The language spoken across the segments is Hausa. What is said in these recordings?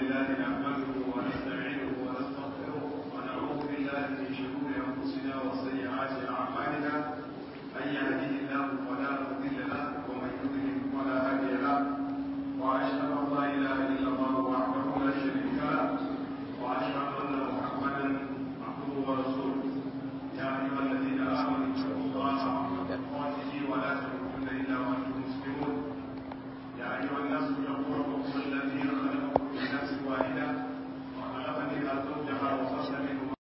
لله نحمده ونستعينه ونستغفره ونعوذ بالله من شرور انفسنا وسيئات اعمالنا من يهده الله فلا مضل له ومن يضلل فلا هادي له واشهد ان لا اله الا الله وحده لا شريك له واشهد ان محمدا عبده ورسوله يا ايها الذين امنوا اتقوا الله حق تقاته ولا تموتن الا وانتم مسلمون يا أيها الناس اتقوا ربكم الذي خلقكم من نفس واحدة وخلق منها زوجها وبث منهما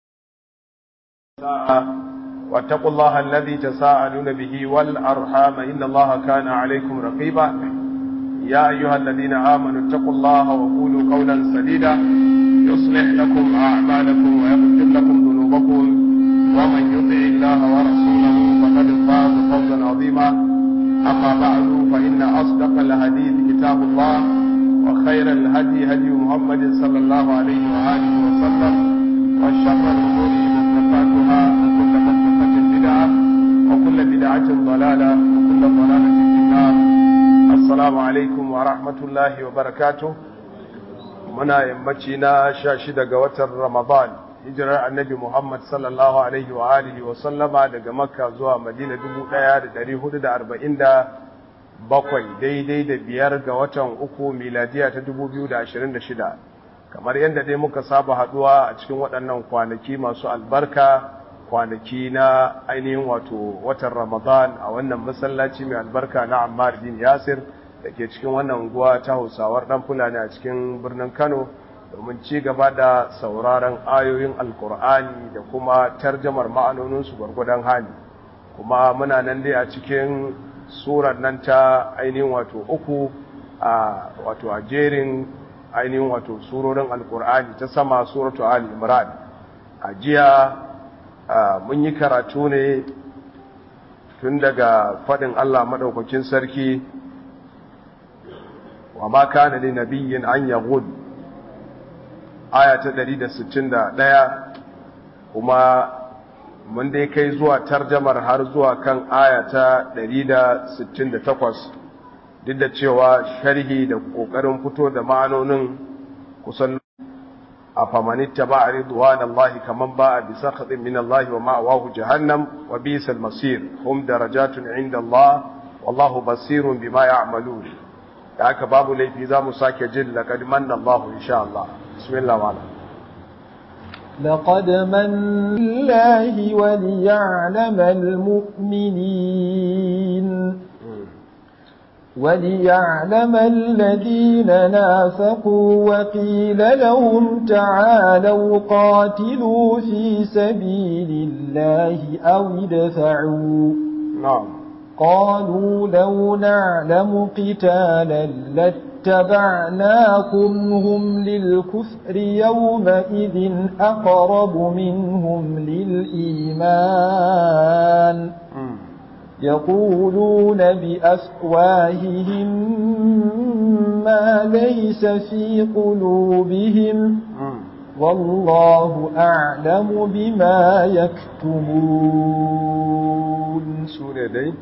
واتقوا الله الذي تساءلون به والأرحام إن الله كان عليكم رقيبا يا أيها الذين آمنوا اتقوا الله وقولوا قولا سديدا يصلح لكم أعمالكم ويغفر لكم ذنوبكم ومن يطع الله ورسوله فقد فاز فوزا عظيما أما بعد فإن أصدق الحديث كتاب الله وخير الهدي هدي محمد صلى الله عليه وآله وسلم وشر الأمور محدثاتها وكل محدثة بدعة وكل بدعة ضلالة وكل ضلالة في النار السلام عليكم ورحمة الله وبركاته muna yammaci na sha shida ga watan Ramadan hijirar annabi Muhammad sallallahu alaihi wa alihi wa sallama daga Makka zuwa Madina 1447 daidai da biyar ga watan uku miladiya ta 2026 kamar yadda dai muka saba haduwa a cikin waɗannan kwanaki masu albarka kwanaki na ainihin wato watan Ramadan a wannan masallaci mai albarka na Ammar bin Yasir da ke cikin wannan unguwa ta Hausawar dan Fulani a cikin birnin Kano domin ci gaba da sauraron ayoyin Alkur'ani da kuma tarjamar ma'anoninsu gwargwadon hali kuma muna nan dai a cikin surar nan ta ainihin wato uku a wato a jerin ainihin wato surorin Alkur'ani ta sama suratu Ali Imran a jiya mun yi karatu ne tun daga faɗin Allah maɗaukakin sarki wa ma kana li nabiyyin an yaghud aya ta 161 kuma mun dai kai zuwa tarjamar har zuwa kan aya ta 168 duk da cewa sharhi da kokarin fito da ma'anonin kusan a famanitta ba a ridwan Allah kaman ba a bisa khadin min Allah wa ma'awahu jahannam wa bisal masir hum darajatun inda Allah wallahu basirun bima ya'malun da haka babu laifi za mu sake jin laqad manna Allah insha Allah bismillah wa'ala لقد من الله وليعلم المؤمنين وليعلم الذين نافقوا وقيل لهم تعالوا قاتلوا في سبيل الله أو ادفعوا نعم قالوا لو نعلم قتالا لاتبعناكم هم للكفر يومئذ أقرب منهم للإيمان يقولون بأفواههم ما ليس في قلوبهم والله أعلم بما يكتمون سورة دي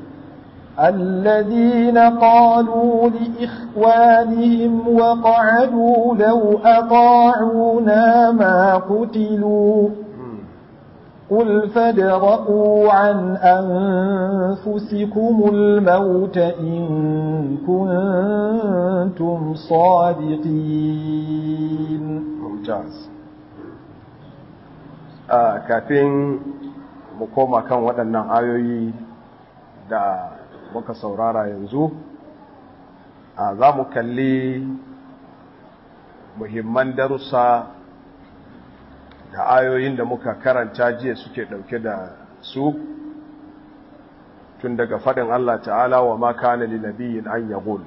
الذين قالوا لإخوانهم وقعدوا لو أطاعونا ما قتلوا قل فادرءوا عن أنفسكم الموت إن كنتم صادقين ممتاز kafin mu koma kan waɗannan ayoyi da muka saurara yanzu za mu kalli muhimman darussa da ayoyin da muka karanta jiya suke ɗauke da su tun daga faɗin Allah ta'ala wa ma kana li nabiyyin an yaqul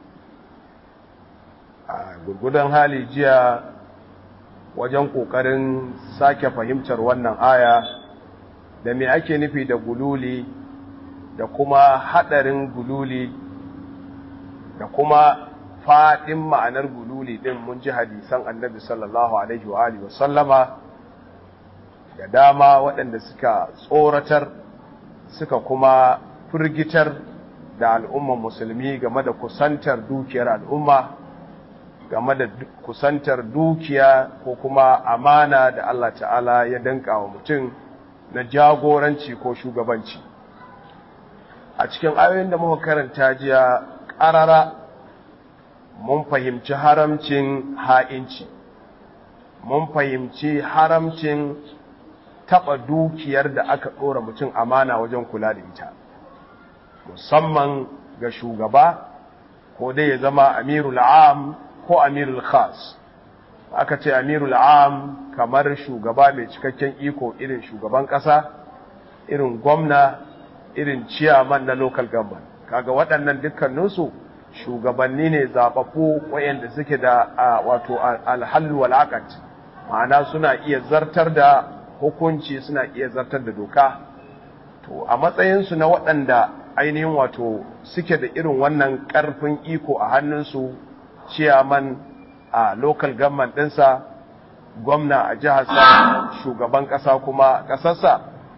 a gurgudan hali jiya wajen ƙoƙarin sake fahimtar wannan aya da me ake nufi da gululi da kuma haɗarin gululi da kuma faɗin ma'anar gululi ɗin mun ji hadisan annabi sallallahu alaihi wa alihi wasallama da dama waɗanda suka tsoratar suka kuma firgitar da al'umman musulmi game da kusantar dukiyar al'umma game da kusantar dukiya ko kuma amana da Allah ta'ala ya danka wa mutum na jagoranci ko shugabanci a cikin ayoyin da muka karanta jiya ƙarara mun fahimci haramcin ha'inci mun fahimci haramcin taɓa dukiyar da aka ɗora mutum amana wajen kula da ita musamman ga shugaba ko dai ya zama amirul am ko amirul khas aka ce amirul am kamar shugaba mai cikakken iko irin shugaban ƙasa irin gwamna irin ciyaman na local government kaga waɗannan dukkaninsu shugabanni ne zaɓaɓɓu wayanda suke da wato alhallu wal ma'ana suna iya zartar da hukunci suna iya zartar da doka to a matsayinsu na waɗanda ainihin wato suke da irin wannan ƙarfin iko a hannunsu ciyaman a local government ɗinsa gwamna a jiharsa shugaban ƙasa kuma ƙasarsa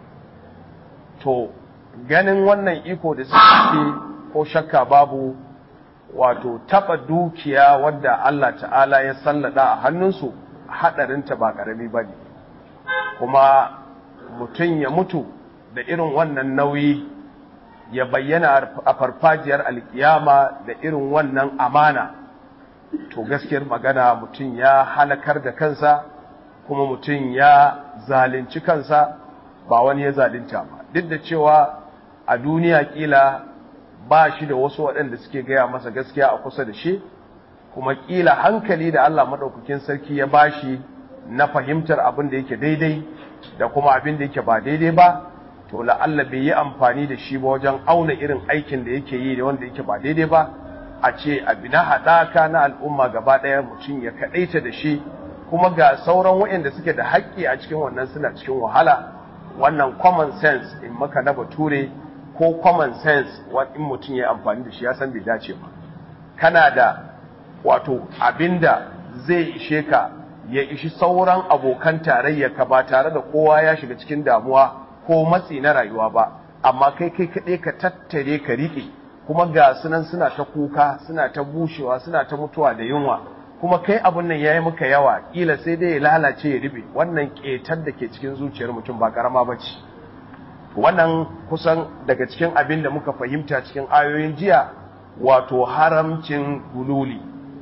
to ganin wannan iko da suke ko shakka babu wato taɓa dukiya wadda Allah ta'ala ya sallada a hannunsu haɗarinta ba ƙarami ba ne kuma mutum ya mutu da irin wannan nauyi ya bayyana a farfajiyar alkiyama da irin wannan amana to gaskiyar magana mutum ya halakar da kansa kuma mutum ya zalunci kansa ba wani ya zalunta ba duk da cewa a duniya kila ba shi da wasu waɗanda suke gaya masa gaskiya a kusa da shi kuma kila hankali da Allah maɗaukakin sarki ya bashi na fahimtar abin da yake daidai da kuma abin da yake ba daidai ba to la'alla bai yi amfani da shi ba wajen auna irin aikin da yake yi da wanda yake ba daidai ba a ce abi na haɗaka na al'umma gaba ɗaya mutum ya kaɗaita da shi kuma ga sauran waɗanda suke da haƙƙi a cikin wannan suna cikin wahala wannan common sense in maka na bature ko common sense in mutum ya amfani da shi ya san bai dace ba kana da wato abinda zai ishe ka ya ishi sauran abokan tarayya ka ba tare da kowa ya shiga cikin damuwa ko matsi na rayuwa ba amma kai kai kaɗai ka tattare ka riƙe kuma ga sunan suna ta kuka suna ta bushewa suna ta mutuwa da yunwa kuma kai abun nan yayi maka yawa kila sai dai ya lalace ya ribe wannan ƙetar da ke cikin zuciyar mutum ba karama bace wannan kusan daga cikin abin da muka fahimta cikin ayoyin jiya wato haramcin gululi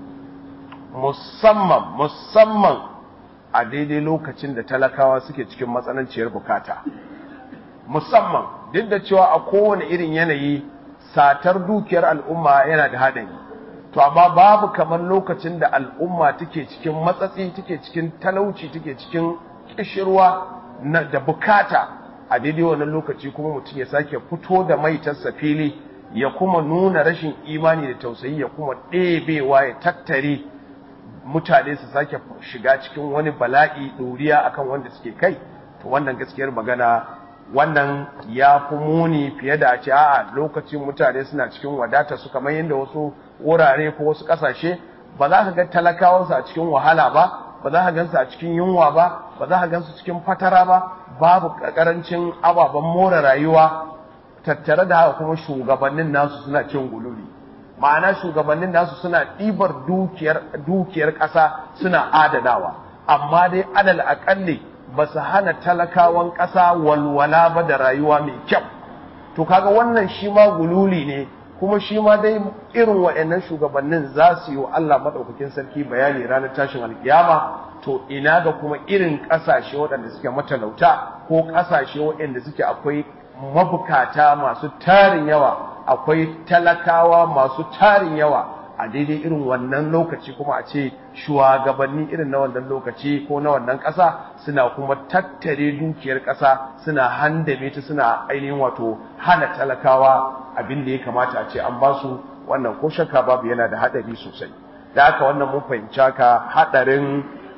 musamman musamman a daidai lokacin da talakawa suke cikin matsananciyar bukata musamman duk da cewa a kowane irin yanayi satar dukiyar al'umma yana da haɗari to amma babu kamar lokacin da al'umma take cikin matsatsi take cikin talauci take cikin kishirwa na da bukata a daidai wannan lokaci kuma mutum ya sake fito da maitarsa fili ya kuma nuna rashin imani da tausayi ya kuma ɗebewa ya tattare mutane su sake shiga cikin wani bala'i ɗoriya akan wanda suke kai to wannan gaskiyar magana wannan ya fi muni fiye da a ce a'a lokacin mutane suna cikin wadata su kamar yadda wasu wurare ko wasu ƙasashe ba za ka ga talakawansu a cikin wahala ba ba za ka gansu a cikin yunwa ba ba za ka gansu cikin fatara ba babu karancin ababen more rayuwa tattare da haka kuma shugabannin nasu suna cin gululi ma'ana shugabannin nasu suna ɗibar dukiyar dukiyar ƙasa suna adanawa amma dai adal aƙalli ba su hana talakawan ƙasa walwala ba da rayuwa mai kyau to kaga wannan shi ma gululi ne kuma shi ma dai irin waɗannan shugabannin za su yi wa Allah maɗaukakin sarki bayani ranar tashin alkiyama to ina ga kuma irin ƙasashe waɗanda suke matalauta ko ƙasashe waɗanda suke akwai mabukata masu tarin yawa akwai talakawa masu tarin yawa a daidai irin wannan lokaci kuma a ce shugabanni irin na wannan lokaci ko na wannan ƙasa suna kuma tattare dukiyar ƙasa suna handame ta suna ainihin wato hana talakawa abin da ya kamata a ce an ba su wannan ko shakka babu yana da haɗari sosai da haka wannan mun fahimci haka haɗarin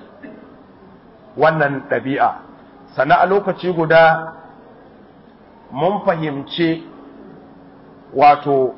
wannan ɗabi'a sannan a lokaci guda mun fahimci wato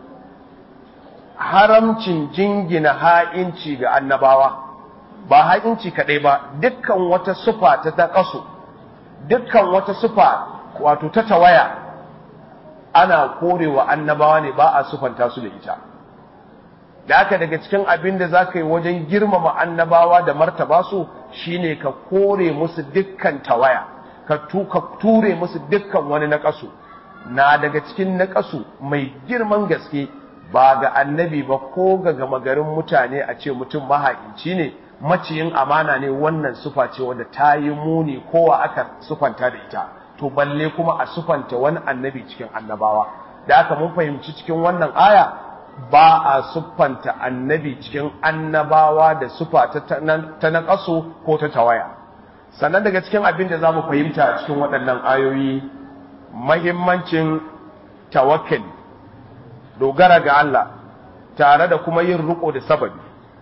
haramcin jingina ha'inci ga annabawa ba ha'inci kaɗai ba dukkan wata sufa ta taƙasu dukkan wata sufa wato ta tawaya ana korewa annabawa ne ba a sufanta su da ita da haka daga cikin abin da za ka yi wajen girmama annabawa da martaba su shine ka kore musu dukkan tawaya ka ture musu dukkan wani naƙasu na daga cikin naƙasu mai girman gaske ba ga annabi ba ko ga gama garin mutane a ce mutum mahaici ne maciyin amana ne wannan sufa ce wadda ta yi muni kowa aka sufanta da ita to balle kuma a sufanta wani annabi cikin annabawa da aka mun fahimci cikin wannan aya ba a siffanta annabi cikin annabawa da sufa ta naƙasu ko ta tawaya sannan daga cikin abin da za mu fahimta a cikin waɗannan ayoyi mahimmancin tawakkali dogara ga Allah tare da kuma yin riko da sababi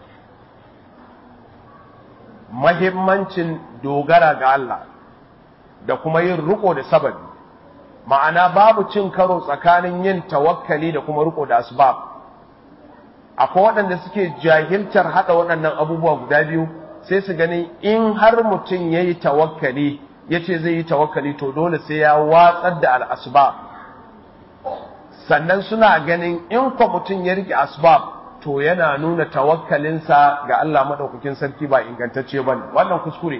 mahimmancin dogara ga Allah da kuma yin riko da sababi ma'ana babu cin karo tsakanin yin tawakkali da kuma riko da asbab akwai waɗanda suke jahiltar haɗa waɗannan abubuwa guda biyu sai su gani in har mutum ya yi tawakkali ya ce zai yi tawakkali to dole sai ya watsar da al'asbab sannan suna ganin in kwa mutum ya riƙe asbab to yana nuna tawakkalinsa ga Allah maɗaukakin sarki ba ingantacce ba wannan kuskure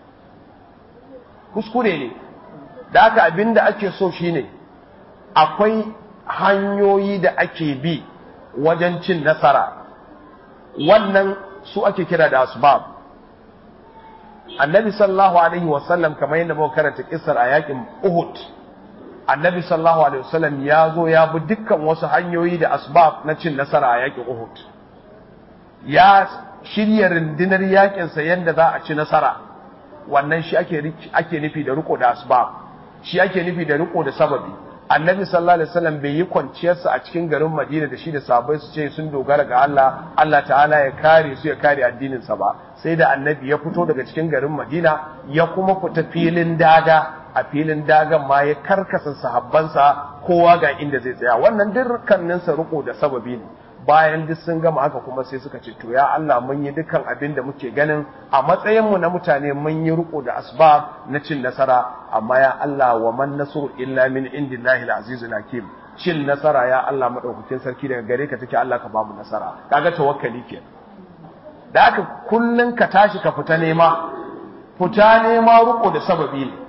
kuskure ne da aka abin da ake so shine akwai hanyoyi da ake bi wajen cin nasara wannan su ake kira da asbab annabi sallallahu alaihi wasallam kamar yadda muka karanta kissar a yakin uhud annabi sallallahu alaihi wasallam ya zo ya bi dukkan wasu hanyoyi da asbab na cin nasara a yakin uhud ya shirya rundunar yakinsa yadda za a ci nasara wannan shi ake ake nufi da riko da asbab shi ake nufi da riko da sababi annabi sallallahu alaihi wasallam bai yi kwanciyarsa a cikin garin Madina da shi da sahabbai su ce sun dogara ga Allah Allah ta'ala ya kare su ya kare addinin sa ba sai da annabi ya fito daga cikin garin Madina ya kuma fita filin daga a filin dagan ma ya karkasa sahabbansa kowa ga inda zai tsaya wannan dukkanin sa riko da sababi ne bayan duk sun gama haka kuma sai suka ce to ya Allah mun yi dukkan abin da muke ganin a matsayin mu na mutane mun yi riko da asbab na cin nasara amma ya Allah wa man nasru illa min indillahi al-azizul hakim cin nasara ya Allah madaukakin sarki daga gare ka take Allah ka ba mu nasara kaga tawakkali ke da haka kullun ka tashi ka fita nema fita nema riko da sababi ne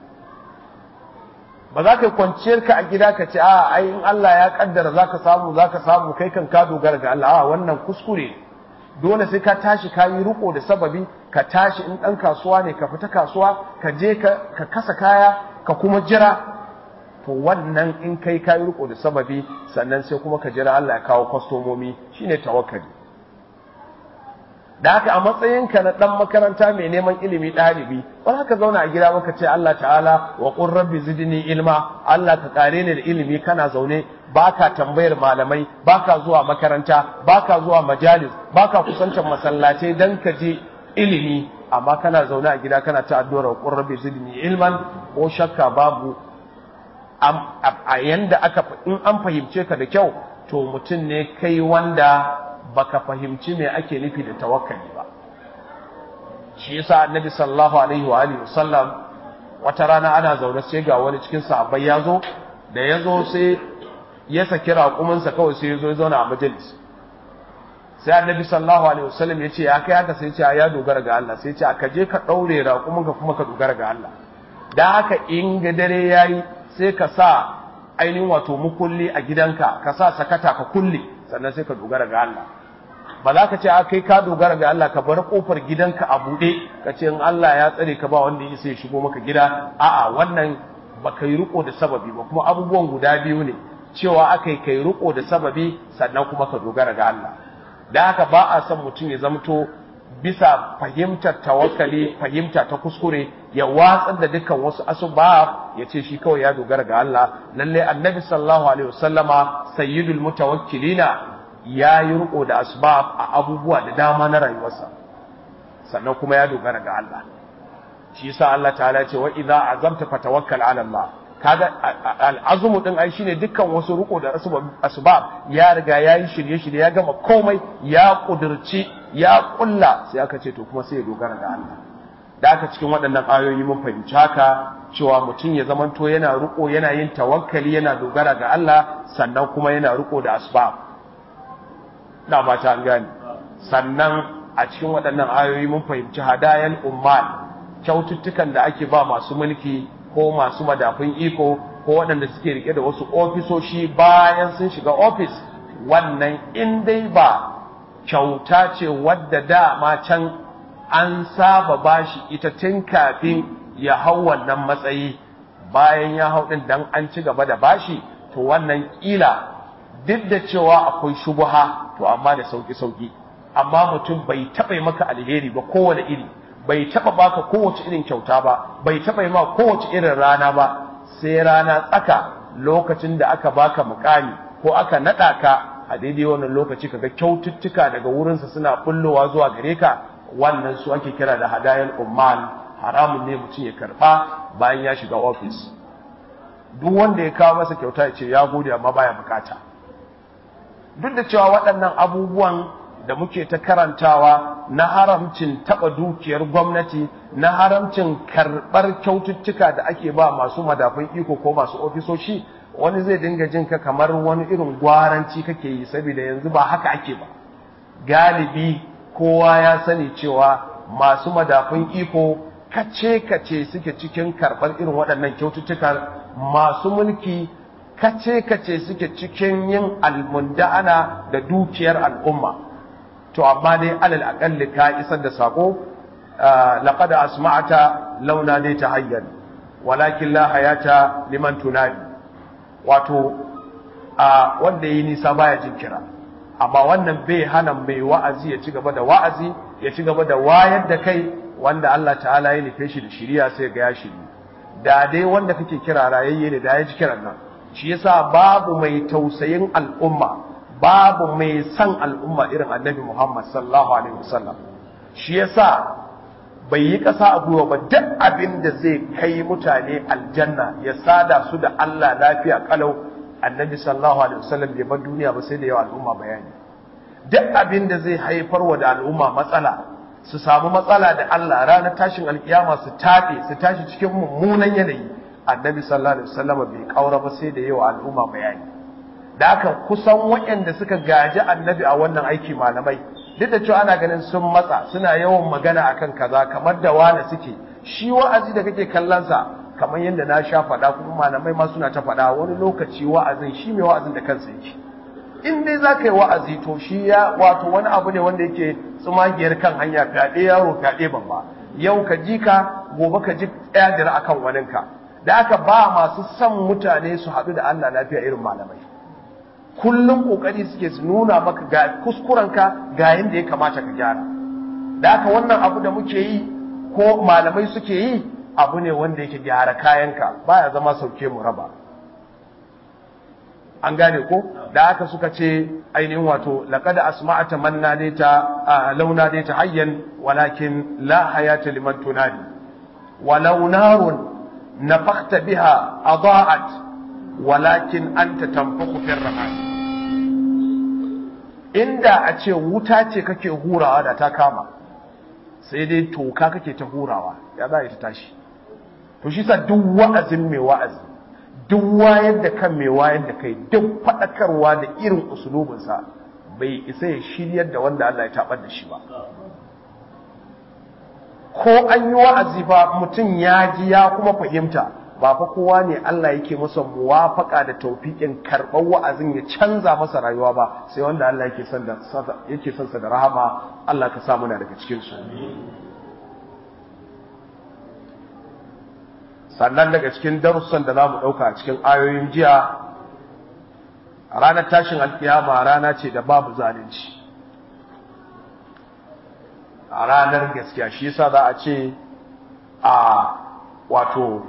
ba za ka kwanciyar ka a gida ka ce a ai in Allah ya kaddara za ka samu za ka samu kai kan ka dogara ga Allah a wannan kuskure dole sai ka tashi ka yi riko da sababi ka tashi in ɗan kasuwa ne ka fita kasuwa ka je ka kasa kaya ka kuma jira to wannan in kai ka yi riko da sababi sannan sai kuma ka jira Allah ya kawo kwastomomi shine tawakkali da haka a matsayinka na ɗan makaranta mai neman ilimi ɗalibi ba za ka zauna a gida maka ce Allah ta'ala wa qur rabbi zidni ilma Allah ka kare ni da ilimi kana zaune baka tambayar malamai baka zuwa makaranta baka zuwa majalis baka kusantar masallatai dan ka je ilimi amma kana zaune a gida kana ta addu'ar wa qur rabbi zidni ilman ko shakka babu a yanda aka in an fahimce ka da kyau to mutum ne kai wanda baka fahimci me ake nufi da tawakkali ba shi yasa annabi sallallahu alaihi wa alihi wasallam wata rana ana zaune sai ga wani cikin sahabbai ya zo da ya zo sai ya saki raƙuminsa kawai sai ya zo ya zauna a majalis sai annabi sallallahu alaihi wasallam ya ce ya kai haka sai ya ce ya dogara ga Allah sai ya ce ka je ka ɗaure raƙuminka kuma ka dogara ga Allah da haka in ga dare yayi sai ka sa ainihin wato mukulli a gidanka ka sa sakata ka kulle sannan sai ka dogara ga Allah ba za ka ce a kai ka dogara ga Allah ka bar kofar gidanka a buɗe ka ce in Allah ya tsare ka ba wanda ya sai shigo maka gida a'a wannan ba kai riko da sababi ba kuma abubuwan guda biyu ne cewa aka yi kai riko da sababi sannan kuma ka dogara ga Allah da haka ba a son mutum ya zamto bisa fahimtar tawakkali fahimta ta kuskure ya watsar da dukkan wasu asbab ya ce shi kawai ya dogara ga Allah lalle annabi sallallahu alaihi wasallama sayyidul mutawakkilina ya yi riko da asbab a abubuwa da dama na rayuwarsa sannan kuma ya dogara ga Allah shi yasa Allah ta'ala ce wa idza azamta fatawakkal ala Allah kaga al'azumu din ai shine dukkan wasu riko da asbab ya riga yayi shirye-shirye ya gama komai ya kudurci ya kulla sai aka ce to kuma sai ya dogara ga Allah da aka cikin waɗannan ayoyi mun fahimci haka cewa mutum ya zamanto yana riko yana yin tawakkali yana dogara ga Allah sannan kuma yana riko da asbab da ba ta gane sannan a cikin waɗannan ayoyi mun fahimci hadayan ummal kyaututtukan da ake ba masu mulki ko masu madafun iko ko waɗanda suke rike da wasu ofisoshi bayan sun shiga ofis wannan in dai ba kyauta ce wadda dama can an saba bashi ita tun kafin ya hau wannan matsayi bayan ya hau ɗin dan an ci gaba da bashi to wannan ƙila duk da cewa akwai shubuha to amma da sauki-sauki amma mutum bai taɓa maka alheri ba kowane iri bai taɓa baka kowace irin kyauta ba bai taɓa yi ma kowace irin rana ba sai rana tsaka lokacin da aka baka mukami ko aka naɗa ka a daidai wannan lokaci kaga kyaututtuka daga wurinsa suna bullowa zuwa gare ka wannan su ake kira da hadayan ummal haramun ne mutum ya karɓa bayan ya shiga ofis duk wanda ya kawo masa kyauta ya ce ya gode amma baya bukata duk da cewa waɗannan abubuwan da muke ta karantawa na haramcin taɓa dukiyar gwamnati na haramcin karɓar kyaututtuka da ake ba masu madafun iko ko masu ofisoshi wani zai dinga jin ka kamar wani irin gwaranci kake yi saboda yanzu ba haka ake ba galibi kowa ya sani cewa masu madafun iko kace-kace suke cikin karɓar irin waɗannan kyaututtukan masu mulki kace-kace suke cikin yin almunda'ana da dukiyar al'umma to amma dai alal aƙalli ka isar da sako laqad asma'ata launa dai ta hayyan walakin la hayata liman tunadi wato a wanda yi nisa baya jin kira amma wannan bai hana mai wa'azi ya ci gaba da wa'azi ya ci gaba da wayar da kai wanda Allah ta'ala ya nufe shi da shiriya sai ga ya shiri da dai wanda kake kira rayayye ne da ya ji kiran nan shi yasa babu mai tausayin al'umma babu mai san al'umma irin annabi Muhammad sallallahu alaihi wasallam shi yasa bai yi ƙasa a gwiwa ba duk abin da zai kai mutane aljanna ya sada su da Allah lafiya kalau annabi sallallahu alaihi wasallam bai bar duniya ba sai da yawa al'umma bayani duk abin da zai haifar wa da al'umma matsala su samu matsala da Allah ranar tashin alkiyama su taɓe su tashi cikin mummunan yanayi annabi sallallahu alaihi wasallam bai kaura ba sai da yawa al'umma bayani da haka kusan waɗanda suka gaji annabi a wannan aiki malamai duk da cewa ana ganin sun matsa suna yawan magana akan kaza kamar da wani suke shi wa'azi da kake kallon sa kamar yadda na sha faɗa kuma malamai ma suna ta faɗa wani lokaci wa'azin shi mai wa'azin da kansa yake in dai za ka yi wa'azi to shi ya wato wani abu ne wanda yake tsumagiyar kan hanya fyaɗe yaro fyaɗe babba yau ka ji ka gobe ka ji ɗaya akan waninka da aka ba masu son mutane su haɗu da Allah lafiya irin malamai kullum kokari suke su nuna maka ga kuskurenka ga yadda ya kamata ka gyara da haka wannan abu da muke yi ko malamai suke yi abu ne wanda yake gyara kayanka baya zama sauke mu raba an gane ko da haka suka ce ainihin wato laqad asma'ata man nadita launa dai ta hayyan walakin la hayata liman tunadi walau narun nafakhta biha adaa'at walakin anta tanfukhu fir ramad inda a ce wuta ce kake hurawa da ta kama sai dai toka kake ta hurawa ya za ta tashi to shi sa duk wa'azin mai wa'azi duk wayar da kan mai wayar da kai duk faɗakarwa da irin usulubinsa bai isa ya shiryar da wanda Allah ya tabar da shi ba ko an yi wa'azi ba mutum ya ji ya kuma fahimta ba fa kowa ne Allah yake masa muwafaka da taufiƙin karɓar wa'azin ya canza masa rayuwa ba sai wanda Allah yake son da yake son sa da rahama Allah ka sa muna daga cikin su sannan daga cikin darussan da zamu dauka a cikin ayoyin jiya ranar tashin alkiyama rana ce da babu zalunci a ranar gaskiya shi yasa za a ce a wato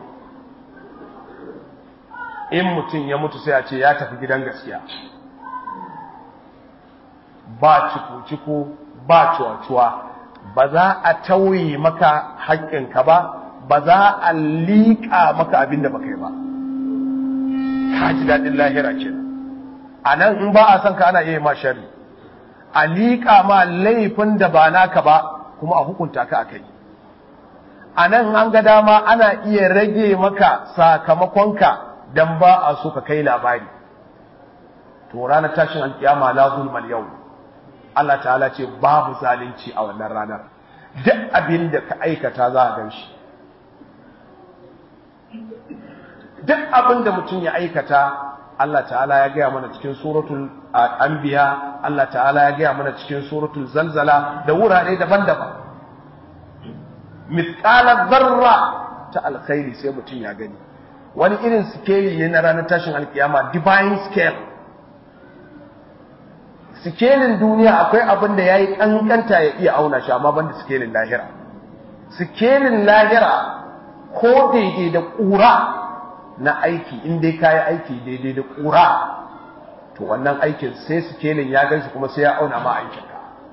in mutum ya mutu sai a ce ya tafi gidan gaskiya ba ciku-ciku ba cuwa-cuwa ba za a tauye maka haƙƙinka ba ba za a liƙa maka abin da baka yi ba ka ji daɗin lahira ce a nan in ba a son ka ana iya ma shari a liƙa ma laifin da ba naka ba kuma a hukunta ka a kai a nan an ga dama ana iya rage maka sakamakonka dan ba a so ka kai labari to ranar tashin alkiyama la zulmal yau Allah ta'ala ce babu zalunci a wannan ranar duk abin da ka aikata za a gan shi duk abin da mutum ya aikata Allah ta'ala ya gaya mana cikin suratul anbiya Allah ta'ala ya gaya mana cikin suratul zalzala da wurare daban-daban mithqala zarra ta alkhairi sai mutum ya gani wani irin scale ne na ranar tashin alkiyama divine scale sikelin duniya akwai abin da yayi kankanta ya iya auna shi amma banda sikelin lahira sikelin lahira ko daidai da ƙura na aiki in dai kayi aiki daidai da ƙura to wannan aikin sai sikelin ya gan shi kuma sai ya auna ma aikinka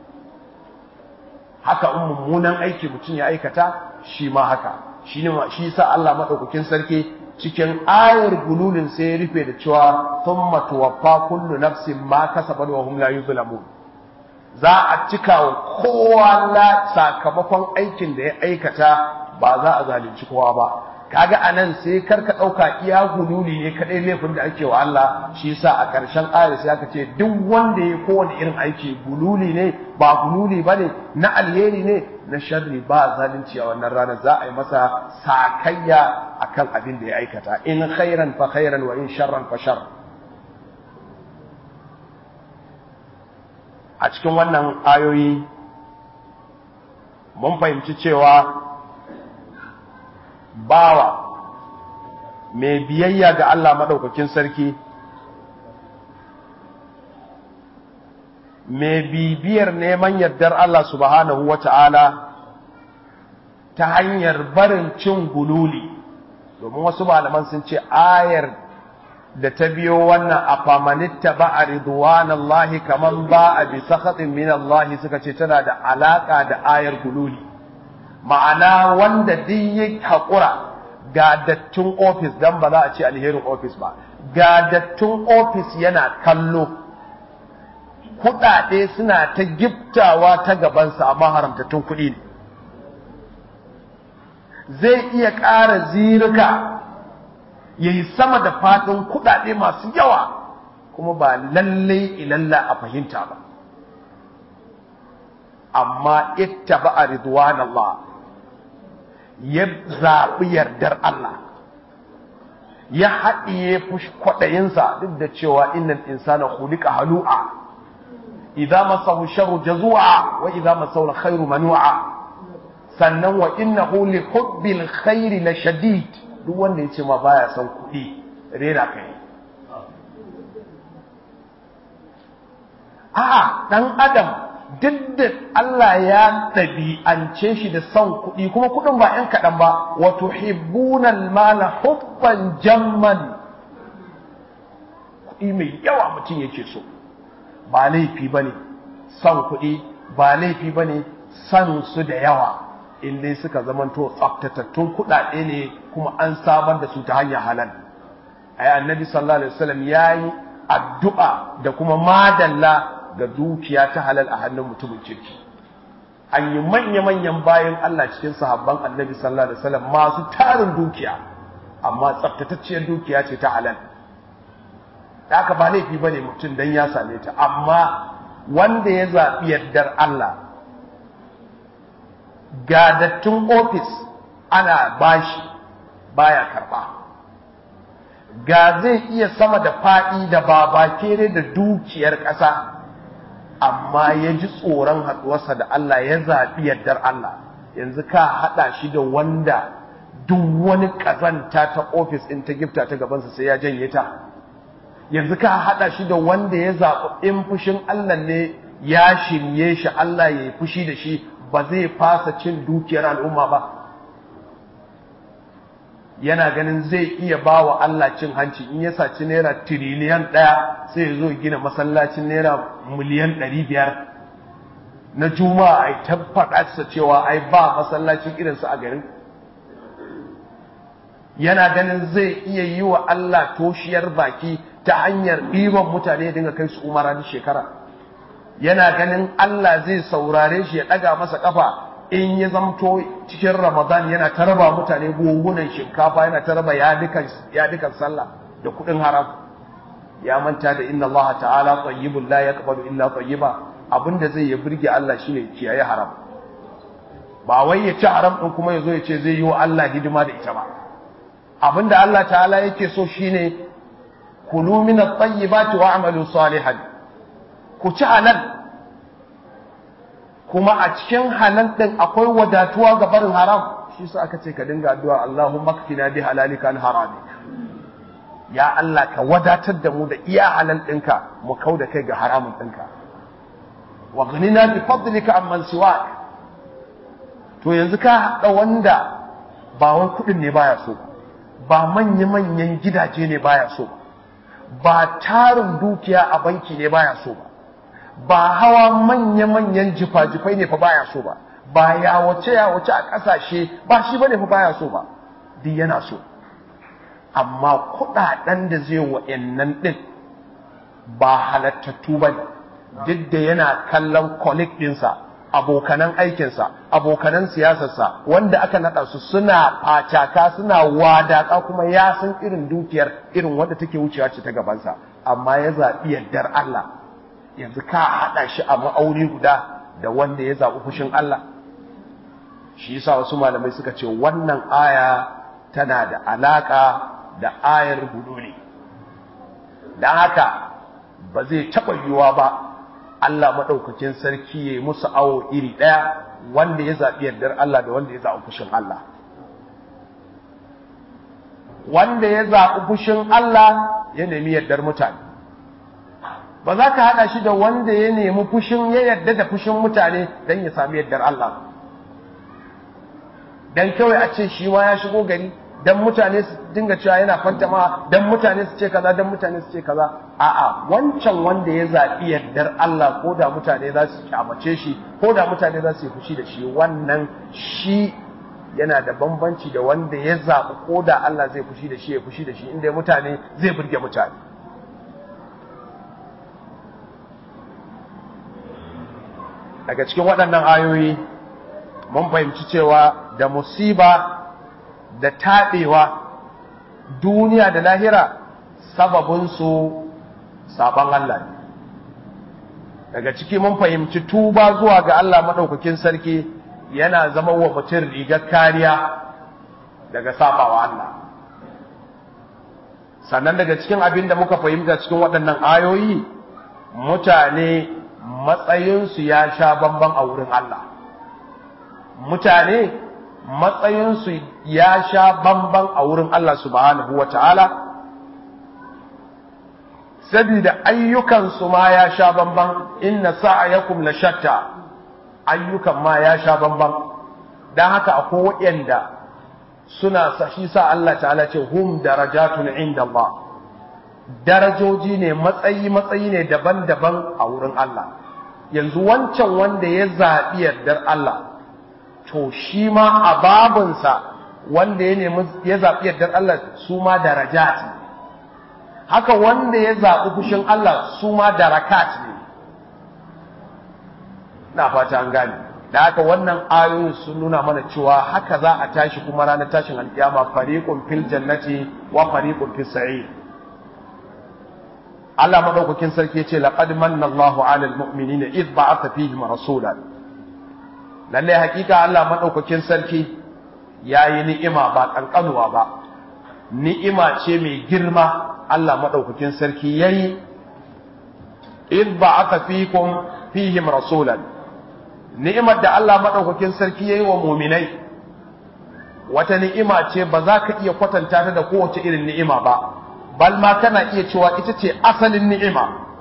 haka in mummunan aiki mutum ya aikata shi ma haka shi ne shi sa Allah madaukakin sarki cikin ayar gululin sai ya rufe da cewa thumma tuwaffa kullu nafsin ma kasabat wa hum la yuzlamun za a cika wa kowa la sakamakon aikin da ya aikata ba za a zalunci kowa ba kaga anan sai karka dauka iya gululi ne kadai laifin da ake wa Allah shi yasa a ƙarshen ayar sai aka ce duk wanda ya kowane irin aiki gululi ne ba gululi bane na alheri ne na sharri ba zalunci a wannan ranar za a yi masa sakayya akan abin da ya aikata in khairan fa khairan wa in sharran fa shar a cikin wannan ayoyi mun fahimci cewa bawa mai biyayya ga Allah maɗaukakin sarki mai bibiyar neman yardar Allah subhanahu wa ta'ala ta hanyar barin cin gululi domin wasu malaman sun ce ayar da ta biyo wannan a famanitta ba a ridwanallahi kaman ba a bi sakhatin min Allah suka ce tana da alaka da ayar gululi ma'ana wanda duk ya haƙura ga dattin ofis dan ba za a ce alherin ofis ba ga dattin ofis yana kallo kuɗaɗe suna ta giftawa ta gabansa amma haramtattun kuɗi ne zai iya ƙara zirika ya yi sama da faɗin kuɗaɗe masu yawa kuma ba lallai ilalla a fahimta ba amma ita ba a ridwan Allah ya zaɓi yardar Allah ya haɗiye kwaɗayinsa duk da cewa innan insana khuliqa halu'a idza masahu sharru jazua wa idza masahu khairu manu'a sannan wa innahu li hubbil khairi la shadid duk wanda yace ma baya son kuɗi rera kai a'a dan adam duk da Allah ya ɗabi'ance shi da son kuɗi kuma kuɗin ba ‘yan kaɗan ba wato hibbunan mala hubban jamman kuɗi mai yawa mutum yake so ba laifi ba ne son kuɗi ba laifi ba ne son su da yawa in dai suka zamanto tsaftatattun kuɗaɗe ne kuma an samar da su ta hanyar halal ai annabi sallallahu alaihi wasallam yayi addu'a da kuma madalla ga dukiya ta halal a hannun mutumin kirki an yi manya-manyan bayan Allah cikin sahabban annabi sallallahu alaihi wasallam masu tarin dukiya amma tsaftatacciyar dukiya ce ta halal haka ba laifi bane mutum dan ya same ta amma wanda ya zaɓi yardar Allah ga dattun ofis ana bashi baya karɓa ga zai iya sama da faɗi da babakere da dukiyar ƙasa amma ya ji tsoron haɗuwarsa da Allah ya zaɓi yardar Allah yanzu ka haɗa shi da wanda duk wani ƙazanta ta ofis ɗin ta gifta ta gabansa sai ya janye ta yanzu ka haɗa shi da wanda ya zaɓi in fushin Allah ne ya shirye shi Allah ya yi fushi da shi ba zai fasa cin dukiyar al'umma ba yana ganin zai iya ba wa Allah cin hanci in ya saci naira tiriliyan ɗaya sai ya zo gina masallacin naira miliyan ɗari biyar na juma'a ai ta faɗa cewa ai ba masallacin irinsu a garin yana ganin zai iya yi wa Allah toshiyar baki ta hanyar ɗiban mutane dinga kai su umara duk shekara yana ganin Allah zai saurare shi ya ɗaga masa ƙafa in ya zamto cikin Ramadan yana ta raba mutane gungunan shinkafa yana ta raba yadukan sallah da kuɗin haram ya manta da inna Allah ta'ala tayyibun la yaqbalu illa tayyiba abinda zai ya burge Allah shine kiyaye haram ba wai ya ci haram din kuma yazo ya ce zai yi wa Allah hidima da ita ba abinda Allah ta'ala yake so shine kulu min at-tayyibati wa'malu salihan ku ci halal kuma a cikin halal din akwai wadatuwa ga barin haram shi sa aka ce ka dinga addu'a Allahumma kfina bi halalika an haramik ya Allah ka wadatar da mu da iya halal ɗinka mu kau da kai ga haramun ɗinka wa ghanina bi fadlika amman siwak to yanzu ka haɗa wanda ba wai kuɗin ne baya so ba manya-manyan gidaje ne baya so ba tarin dukiya a banki ne baya so ba ba hawa manya-manyan jifa-jifai ne fa baya so ba ba ya wace ya wace a ƙasashe ba shi bane fa baya so ba duk yana so amma kuɗaɗen da zai wa'annan ɗin ba halattattu ba ne duk da yana kallon colleague ɗinsa abokanan aikinsa abokanan siyasarsa wanda aka naɗa su suna facaka suna wadaka kuma ya san irin dukiyar irin wanda take wucewa ce ta gabansa amma ya zaɓi yardar Allah yanzu ka haɗa shi a ma'auni guda da wanda ya zaɓi fushin Allah shi yasa wasu malamai suka ce wannan aya tana da alaƙa da ayar ne. don haka ba zai taɓa yiwuwa ba Allah maɗaukakin sarki ya yi musu awo iri ɗaya wanda ya zaɓi yardar Allah da wanda ya zaɓi fushin Allah wanda ya zaɓi fushin Allah ya nemi yardar mutane ba za ka haɗa shi da wanda ya nemi fushin ya yarda da fushin mutane don ya sami yardar Allah don kawai a ce shi ma ya shigo gari dan mutane su dinga cewa yana fantama dan mutane su ce kaza dan mutane su ce kaza a'a wancan wanda ya zaɓi yardar Allah ko da mutane za su kyamace shi ko da mutane za su yi fushi da shi wannan shi yana da bambanci da wanda ya zaɓi ko da Allah zai fushi da shi ya fushi da shi inda mutane zai burge mutane daga cikin waɗannan ayoyi mun fahimci cewa da musiba da taɓewa duniya da lahira sababinsu saban Allah ne daga ciki mun fahimci tuba zuwa ga Allah maɗaukakin sarki yana zama wa mutum rigar kariya daga sabawa Allah sannan daga cikin abin da muka fahimta cikin waɗannan ayoyi mutane matsayinsu ya sha bamban a wurin Allah mutane matsayinsu ya sha bamban a wurin Allah subhanahu wa ta'ala, sabida ayyukansu ma ya sha bamban inna sa'ayakum la shatta ayyukan ma ya sha bamban, don haka akwai waɗanda suna shi sa Allah ta'ala ce hum darajatun inda Allah. Darajoji ne matsayi-matsayi ne daban-daban a wurin Allah, yanzu wancan wanda ya zaɓi yardar Allah. to shi ma a babinsa wanda ya nemi ya zaɓi yardar Allah su ma darajat ne haka wanda ya zaɓi fushin Allah su ma darakat ne na fata an gane da haka wannan ayoyin sun nuna mana cewa haka za a tashi kuma ranar tashin alkiyama fariqun fil jannati wa fariqun fis sa'ir Allah madaukakin sarki yace laqad manna Allahu 'alal mu'minina idh ba'atha fihim rasulan lalle hakika Allah madaukakin sarki yayi ni'ima ba kankanuwa ba ni'ima ce mai girma Allah madaukakin sarki yayi id ba'atha fikum fihim rasulan ni'imar da Allah madaukakin sarki yayi wa mu'minai wata ni'ima ce ba za ka iya kwatanta ta da kowace irin ni'ima ba bal ma kana iya cewa ita ce asalin ni'ima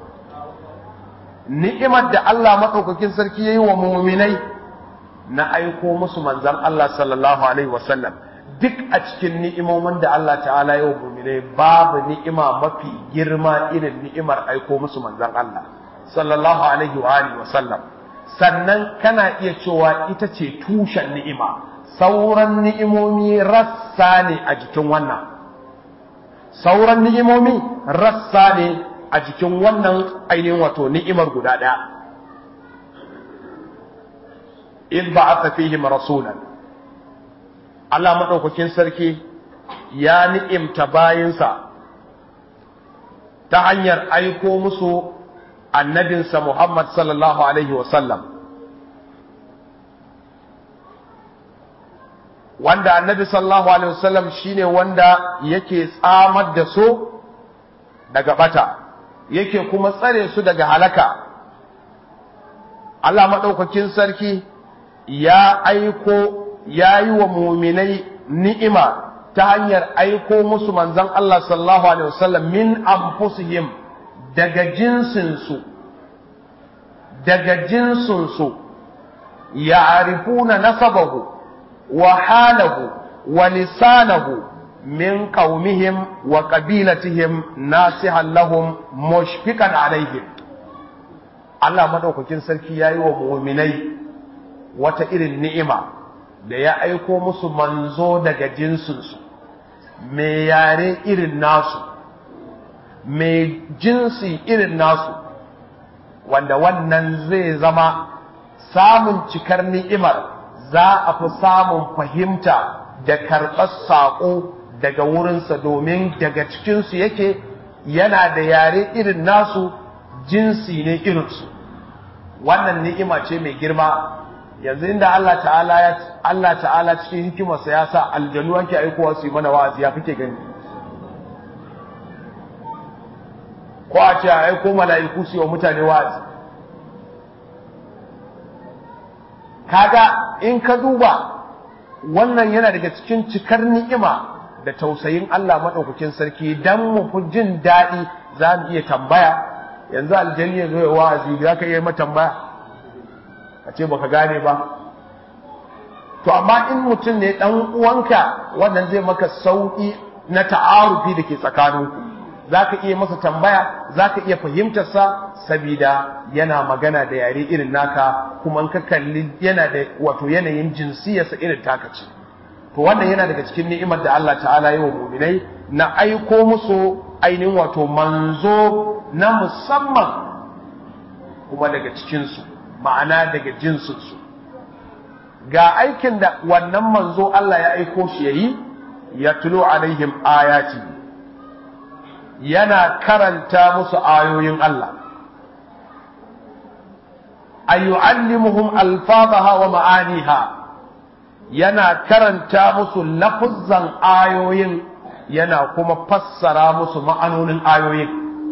ni'imar da Allah madaukakin sarki yayi wa mu'minai na aiko musu manzan Allah sallallahu Alaihi wasallam duk a cikin ni'imomin da Allah ta'ala yau mumine babu ni'ima mafi girma irin ni'imar aiko musu manzan Allah sallallahu Alaihi wa alihi wasallam sannan kana iya cewa ita ce tushen ni'ima sauran ni'imomi rassa ne a jikin wannan sauran ni'imomi rassa ne a jikin wannan ainihin wato ni'imar guda ɗaya in ba'atha fihim rasulan Allah madaukakin sarki ya ni'imta bayinsa ta hanyar aiko musu annabinsa Muhammad sallallahu alaihi wasallam wanda annabi sallallahu alaihi wasallam shine wanda yake tsamar da su daga bata yake kuma tsare su daga halaka Allah maɗaukakin sarki ya aiko ya yi wa muminai ni'ima ta hanyar aiko musu manzon Allah sallallahu alaihi wasallam min anfusihim daga jinsinsu daga jinsinsu ya arifuna nasabahu wa halahu wa lisanahu min qaumihim wa qabilatihim nasihan lahum mushfiqan alaihim Allah madaukakin sarki yayi wa mu'minai wata irin ni'ima da ya aiko musu manzo daga jinsinsu mai yare irin nasu mai jinsi irin nasu wanda wannan zai zama samun cikar ni'imar za a fi samun fahimta da karɓar saƙo daga wurinsa domin daga cikinsu yake yana da yare irin nasu jinsi ne irinsu wannan ni'ima ce mai girma yanzu inda Allah ta'ala ya Allah ta'ala cikin hikimarsa ya sa aljanu ake aikowa su yi mana wa'azi ya kake gani ko a ce a aiko mala'iku su yi wa mutane wa'azi kaga in ka duba wannan yana daga cikin cikar ni'ima da tausayin Allah maɗaukakin sarki dan mu fi jin daɗi za mu iya tambaya yanzu aljanni ya zo ya wa'azi za ka iya mata tambaya a ce baka gane ba to amma in mutum ne dan uwanka wannan zai maka sauki na ta'arufi da ke tsakaninku zaka iya masa tambaya zaka iya fahimtar sa saboda yana magana da yare irin naka kuma in ka kalli yana da wato yanayin jinsiyarsa irin taka ce to wannan yana daga cikin ni'imar da Allah ta'ala yi wa mu'minai na aiko musu ainihin wato manzo na musamman kuma daga cikinsu ma'ana daga jinsinsu ga aikin da wannan manzo Allah ya aiko shi yayi ya tulo alaihim ayati yana karanta musu ayoyin Allah ayyu'allimuhum alfadaha wa ma'aniha yana karanta musu lafuzzan ayoyin yana kuma fassara musu ma'anonin ayoyin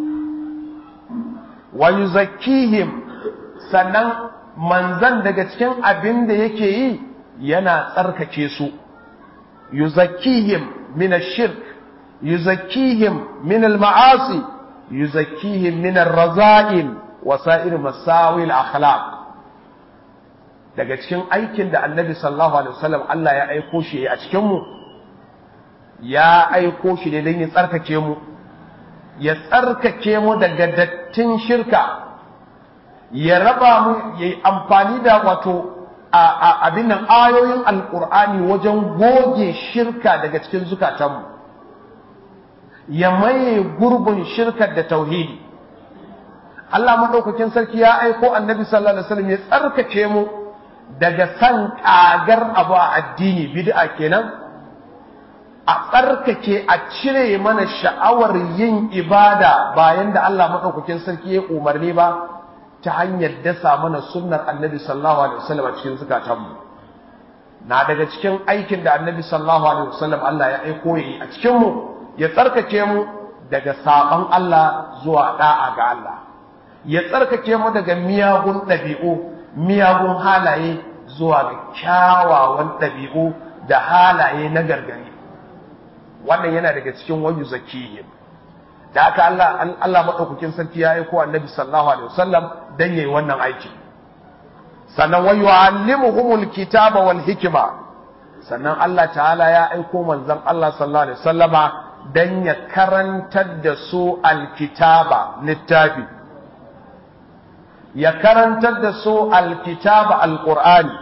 wa yuzakkihim sannan manzan daga cikin abin da yake yi yana tsarkake su yuzakkihim min ash-shirk yuzakkihim min al-ma'asi yuzakkihim min ar-raza'il wa sa'ir masawi al-akhlaq daga cikin aikin da annabi sallallahu alaihi wasallam Allah ya aiko shi a cikin mu ya aiko shi ne don ya tsarkake mu ya tsarkake mu daga dattin shirka ya raba mu ya yi amfani da wato abin nan ayoyin alkur'ani wajen goge shirka daga cikin zukatanmu ya maye gurbin shirkar da tauhidi Allah maɗaukakin sarki ya aiko annabi sallallahu alaihi wasallam ya tsarkake mu daga san ƙagar abu a addini bid'a kenan a tsarkake a cire mana sha'awar yin ibada bayan da Allah maɗaukakin sarki ya umarni ba ta hanyar dasa mana sunnar annabi sallallahu alaihi wasallam a cikin zukatanmu na daga cikin aikin da annabi sallallahu alaihi wasallam Allah ya aiko yi a cikin mu ya tsarkake mu daga saban Allah zuwa da'a ga Allah ya tsarkake mu daga miyagun ɗabi'u miyagun halaye zuwa ga kyawawan ɗabi'u da halaye na gargari wannan yana daga cikin wayu zakihim da haka Allah Allah madaukakin sarki ya aiko annabi sallallahu alaihi wasallam dan yayi wannan aiki sannan wa yu'allimuhumul kitaba wal hikma sannan Allah ta'ala ya aiko manzon Allah sallallahu alaihi wasallama dan ya karantar da su alkitaba littafi ya karantar da su alkitaba alqur'ani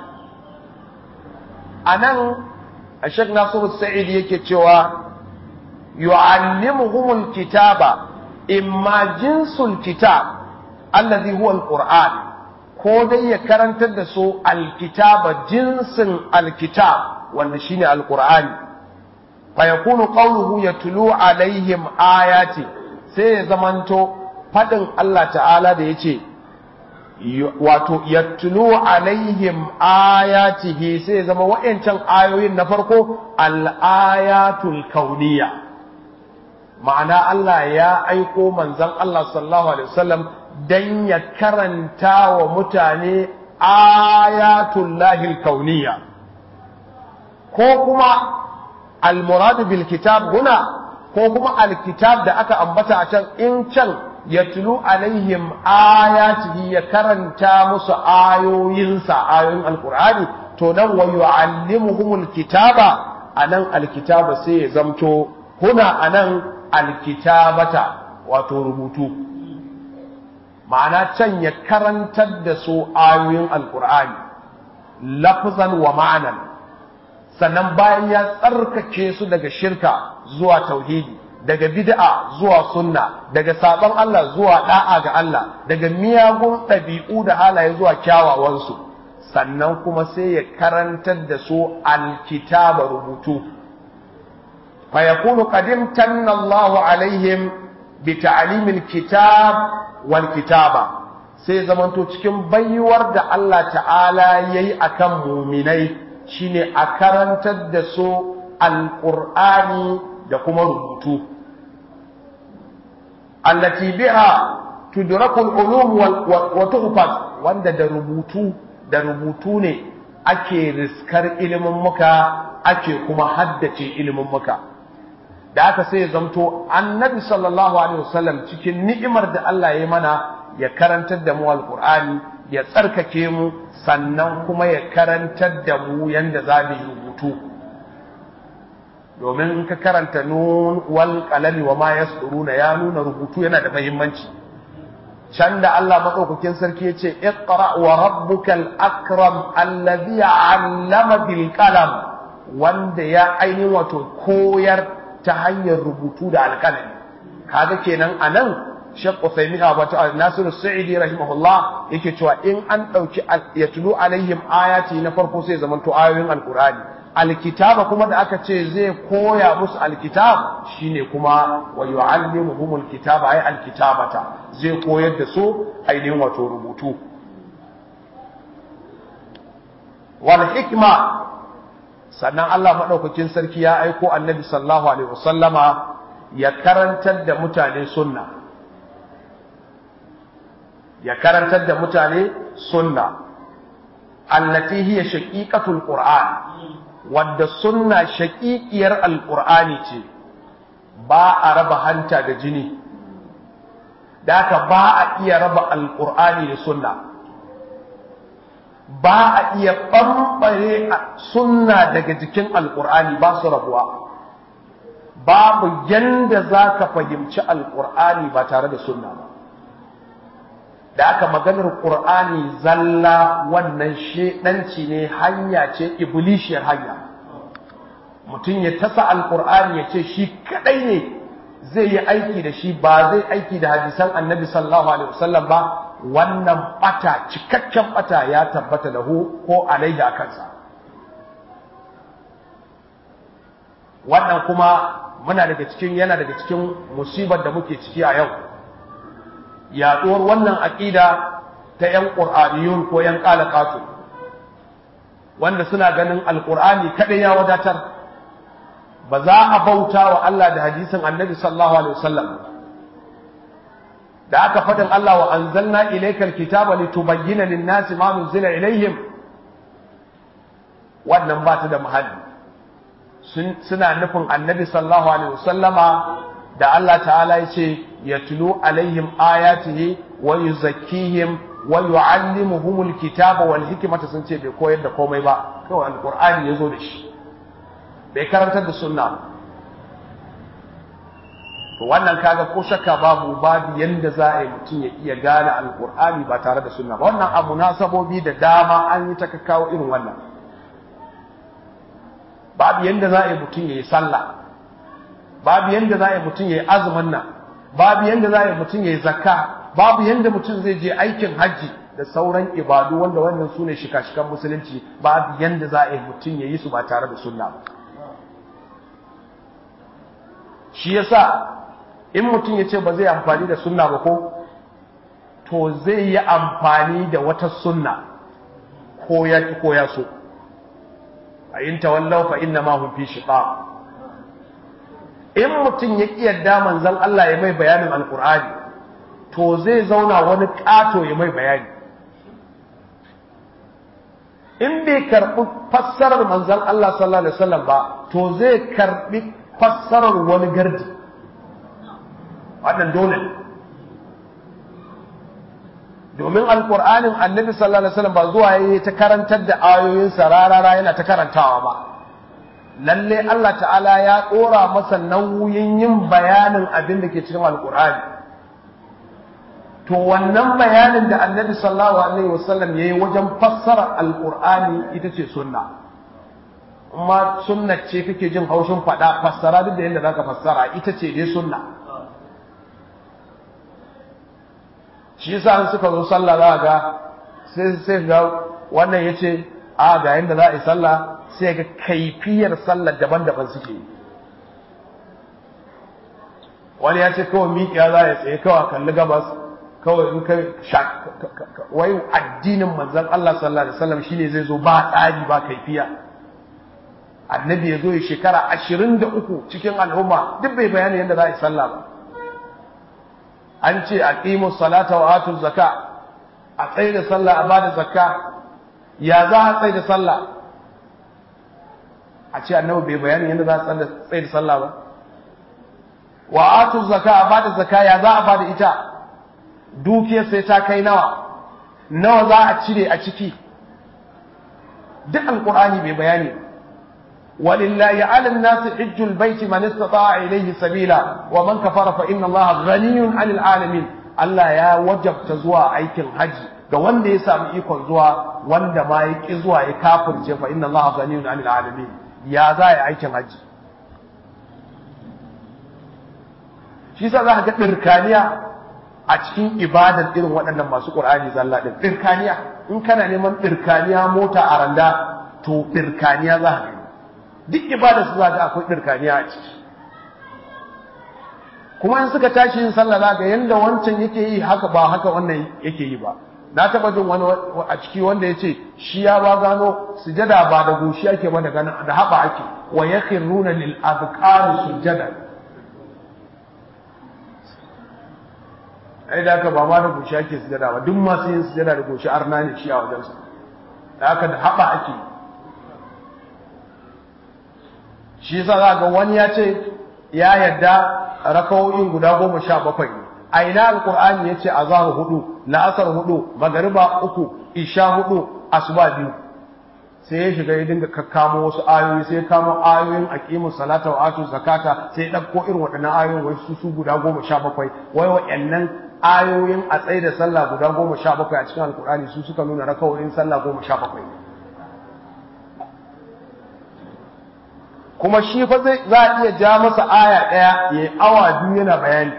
anan Sheikh Nasiru Sa'id yake cewa يعلمهم الكتاب إما جنس الكتاب الذي هو القرآن كودي يكرن تدسو الكتاب جنس الكتاب والنشين القرآن فيكون قوله يتلو عليهم آيات سي زمانتو fadin Allah ta'ala da yace wato yatlu alaihim ayatihi sai zama wa'ancan ayoyin na farko al-ayatul kauniyya ma'ana Allah ya aiko manzon Allah sallallahu alaihi wasallam dan ya karanta wa mutane ayatul lahil kauniyya ko kuma al-murad bil kitab huna ko kuma al-kitab da aka ambata a can in can yatlu alaihim ayatihi ya karanta musu ayoyinsa ayoyin alqur'ani to nan wa yu'allimuhumul kitaba anan alkitaba sai ya zamto huna anan alkitabata wato rubutu ma'ana can ya karantar da su ayoyin alqur'ani lafzan wa ma'anan sannan bayan ya tsarkake su daga shirka zuwa tauhidi daga bid'a zuwa sunna daga sabon Allah zuwa da'a ga Allah daga miyagun ɗabi'u da halaye zuwa kyawawansu sannan kuma sai ya karantar da su alkitaba rubutu fa yakunu qadim tanna Allahu alaihim bi ta'limil kitab wal kitaba sai zamanto cikin baiwar da Allah ta'ala yayi akan muminai shine a karantar da su alqur'ani da kuma rubutu allati biha tudrakul ulum wa tuhfaz wanda da rubutu da rubutu ne ake riskar ilimin muka ake kuma haddace ilimin muka da aka sai zamto annabi sallallahu alaihi wasallam cikin ni'imar da Allah ya mana ya karantar da mu alqur'ani ya tsarkake mu sannan kuma ya karantar da mu yanda za mu yi rubutu domin in ka karanta nun wal qalami wa ma yasduruna ya nuna rubutu yana da muhimmanci can da Allah madaukakin sarki yace iqra wa rabbukal akram alladhi 'allama bil qalam wanda ya aini wato koyar ta hanyar rubutu da alƙalami kaga kenan anan Sheikh Uthaymeen wato Nasir Sa'idi rahimahullah yake cewa in an dauki yatlu alaihim ayati na farko sai zamanto ayoyin alqur'ani alkitaba kuma da aka ce zai koya musu alkitab shine kuma wa yu'allimuhumul kitaba ay alkitabata zai koyar da su ainihin wato rubutu wal hikma sannan Allah madaukakin sarki ya aiko annabi sallallahu alaihi wasallama ya karantar da mutane sunna ya karantar da mutane sunna allati hiya shaqiqatul qur'an wadda sunna shaƙiƙiyar alƙur'ani ce ba a raba hanta da jini da haka ba a iya raba alƙur'ani da sunna ba a iya ɓamɓare sunna daga jikin alƙur'ani ba su rabuwa babu yanda za ka fahimci alƙur'ani ba tare da sunna ba da aka maganar ƙur'ani zalla wannan shedanci ne hanya ce iblishiyar hanya mutum ya tasa alƙur'ani ya ce shi kadai ne zai yi aiki da shi ba zai aiki da hadisan annabi sallallahu alaihi wasallam ba wannan bata cikakken bata ya tabbata da hu ko alaihi a kansa wannan kuma muna daga cikin yana daga cikin musibar da muke ciki a yau yaduwar wannan aƙida ta ‘yan ƙur'aniyun ko ‘yan ƙalaƙatu wanda suna ganin alƙur'ani kaɗai ya wadatar ba za a bauta wa Allah da hadisin annabi sallallahu alaihi wasallam da aka faɗin Allah wa anzalna ilaykal kitaba litubayyana lin-nasi ma nuzila ilaihim wannan ba ta da muhalli suna nufin annabi sallallahu alaihi wasallama da Allah ta'ala ya ce yatlu alaihim ayatihi wa yuzakkihim wa yu'allimuhumul kitaba wal hikmata sun ce bai koyar da komai ba kawai alqur'ani yazo da shi bai karantar da sunna to wannan kaga ko shakka babu babu yanda za a yi mutum ya iya gane alqur'ani ba tare da sunna ba wannan abu na sabobi da dama an yi ta kawo irin wannan babu yanda za a yi mutum ya yi sallah babu yanda za a yi mutum ya yi azumin nan babu yanda za a yi mutum ya yi zakka babu yanda mutum zai je aikin hajji da sauran ibadu wanda wannan su ne shika-shikan musulunci babu yanda za a yi mutum ya yi su ba tare da sunna ba shi yasa in mutum ya ce ba zai amfani da sunna ba ko to zai yi amfani da wata sunna ko ya ki ko ya so a yin tawallau fa inna ma hum fi shiqaq in mutum ya ƙi yadda manzon Allah ya mai bayanin alqur'ani to zai zauna wani ƙato ya mai bayani in bai karɓi fassarar manzon Allah sallallahu alaihi wasallam ba to zai karɓi fassarar wani gardi wannan dole ne domin alkur'anin annabi sallallahu alaihi wasallam ba zuwa yayi ta karantar da ayoyin sa rarara yana ta karantawa ba lalle Allah ta'ala ya dora masa nauyin yin bayanin abin da ke cikin alkur'ani to wannan bayanin da annabi sallallahu alaihi wasallam yayi wajen fassara alkur'ani ita ce sunna amma sunna ce kake jin haushin fada fassara duk da yadda zaka fassara ita ce dai sunna shi yasa an suka zo sallah za ga sai sai ga wannan yace a ga yanda za a yi sallah sai ga kaifiyar sallar daban-daban suke yi wani ya ce kawai miƙiya za ya tsaye kawai kalli gabas kawai in kai wai addinin manzon Allah sallallahu alaihi wasallam shine zai zo ba tsari ba kaifiya annabi ya zo ya shekara ashirin da uku cikin al'umma duk bai bayani yadda za a yi sallah ba an ce a ƙimu salata wa atu zaka a tsaye da sallah a bada zakka ya za a tsaye da sallah a ce annabi bai bayani yadda za a tsaye da sallah ba wa atu zaka a bada zakka ya za a bada ita dukiyar sai ta kai nawa nawa za a cire a ciki duk alkur'ani bai bayani ولله على الناس حج البيت من استطاع إليه سبيلا ومن كفر فإن الله غني عن العالمين Allah ya wajabta zuwa aikin haji ga wanda ya samu ikon zuwa wanda ma ya ki zuwa ya kafirce fa inna Allah ghaniyun 'anil alamin ya za ya aikin haji shi yasa za ka ga dirkaniya a cikin ibadar irin waɗannan masu Qur'ani zalla din dirkaniya in kana neman dirkaniya mota a randa to dirkaniya za ka gani duk ibada su za ga akwai ɗirkaniya a ciki kuma in suka tashi yin sallah za ga yanda wancan yake yi haka ba haka wannan yake yi ba na taɓa jin wani a ciki wanda ya ce shi ya ba gano sujada ba da goshi ake ba da da haɓa ake wa yakhruna lil azqani sujada ai da haka ba ma da goshi ake sujada ba duk masu yin sujada da goshi arna ne shi a wajensa da haka da haɓa ake shi yasa za ga wani ya ce ya yadda rakawoyin guda goma sha bakwai a ina alkur'ani ya ce azhar hudu la'asar hudu magariba uku isha hudu asuba biyu sai ya shiga ya dinga kakkamo wasu ayoyi sai ya kamo ayoyin aqimu salata wa atu zakata sai ya dauko irin waɗannan ayoyin wai su su guda goma sha bakwai wai wa'annan ayoyin a tsaye da sallah guda goma sha bakwai a cikin alkur'ani su suka nuna rakawoyin sallah goma sha bakwai kuma shi fa zai za a iya ja masa aya ɗaya ya awa biyu yana bayani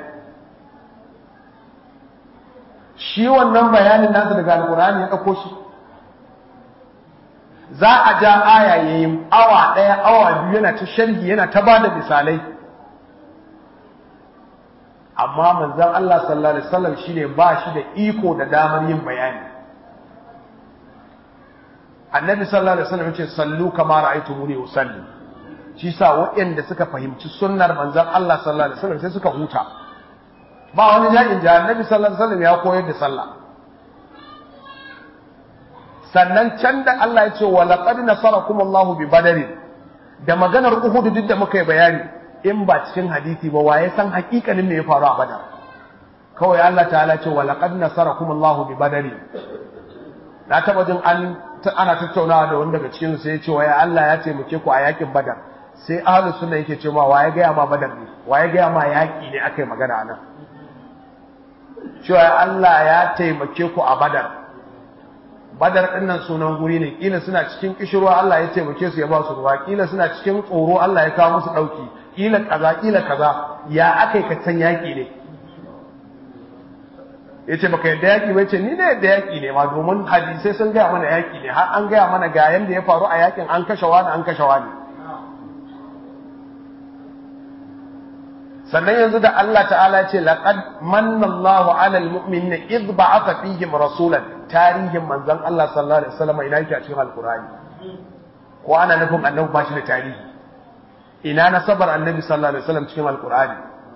shi wannan bayanin nasa daga alkur'ani ya ɗauko shi za a ja aya ya yi awa ɗaya awa biyu yana ta sharhi yana ta ba da misalai amma manzon Allah sallallahu alaihi wasallam shine ba shi da iko da damar yin bayani annabi sallallahu alaihi wasallam yace sallu kama ra'aytumuni usalli shi sa waɗanda suka fahimci sunnar manzon Allah sallallahu alaihi wasallam sai suka huta ba wani jami'in da annabi sallallahu alaihi wasallam ya koyar da sallah sannan can da Allah ya ce wa laqad nasarakum Allah bi badr da maganar Uhud duk da muka yi bayani in ba cikin hadisi ba waye san hakikanin me ya faru a Badar kawai Allah ta'ala ce wa laqad nasarakum Allah bi badr na taba jin an ana tattaunawa da wani daga cikin sai ya ce wa Allah ya taimake ku a yakin Badar sai ahlus sunna yake ce ma waye gaya ma badar ne waye gaya ma yaki ne akai magana nan cewa Allah ya taimake ku a badar badar din nan sunan guri ne kila suna cikin kishirwa Allah ya taimake su ya ba su ruwa kila suna cikin tsoro Allah ya kawo musu dauki kila kaza kila kaza ya akai ka san yaki ne yace baka yadda yaki ba yace ni ne yadda yaki ne ma domin hadisai sun gaya mana yaki ne har an gaya mana ga yanda ya faru a yakin an kashe wani an kashe wani sannan yanzu da Allah ta'ala ya ce laqad manna Allahu 'alal mu'minina idh ba'atha fihim rasulan tarihin manzon Allah sallallahu alaihi wasallam ina yake a cikin alqur'ani ko ana nufin annabi ba shi da tarihi ina nasabar annabi sallallahu alaihi wasallam cikin alqur'ani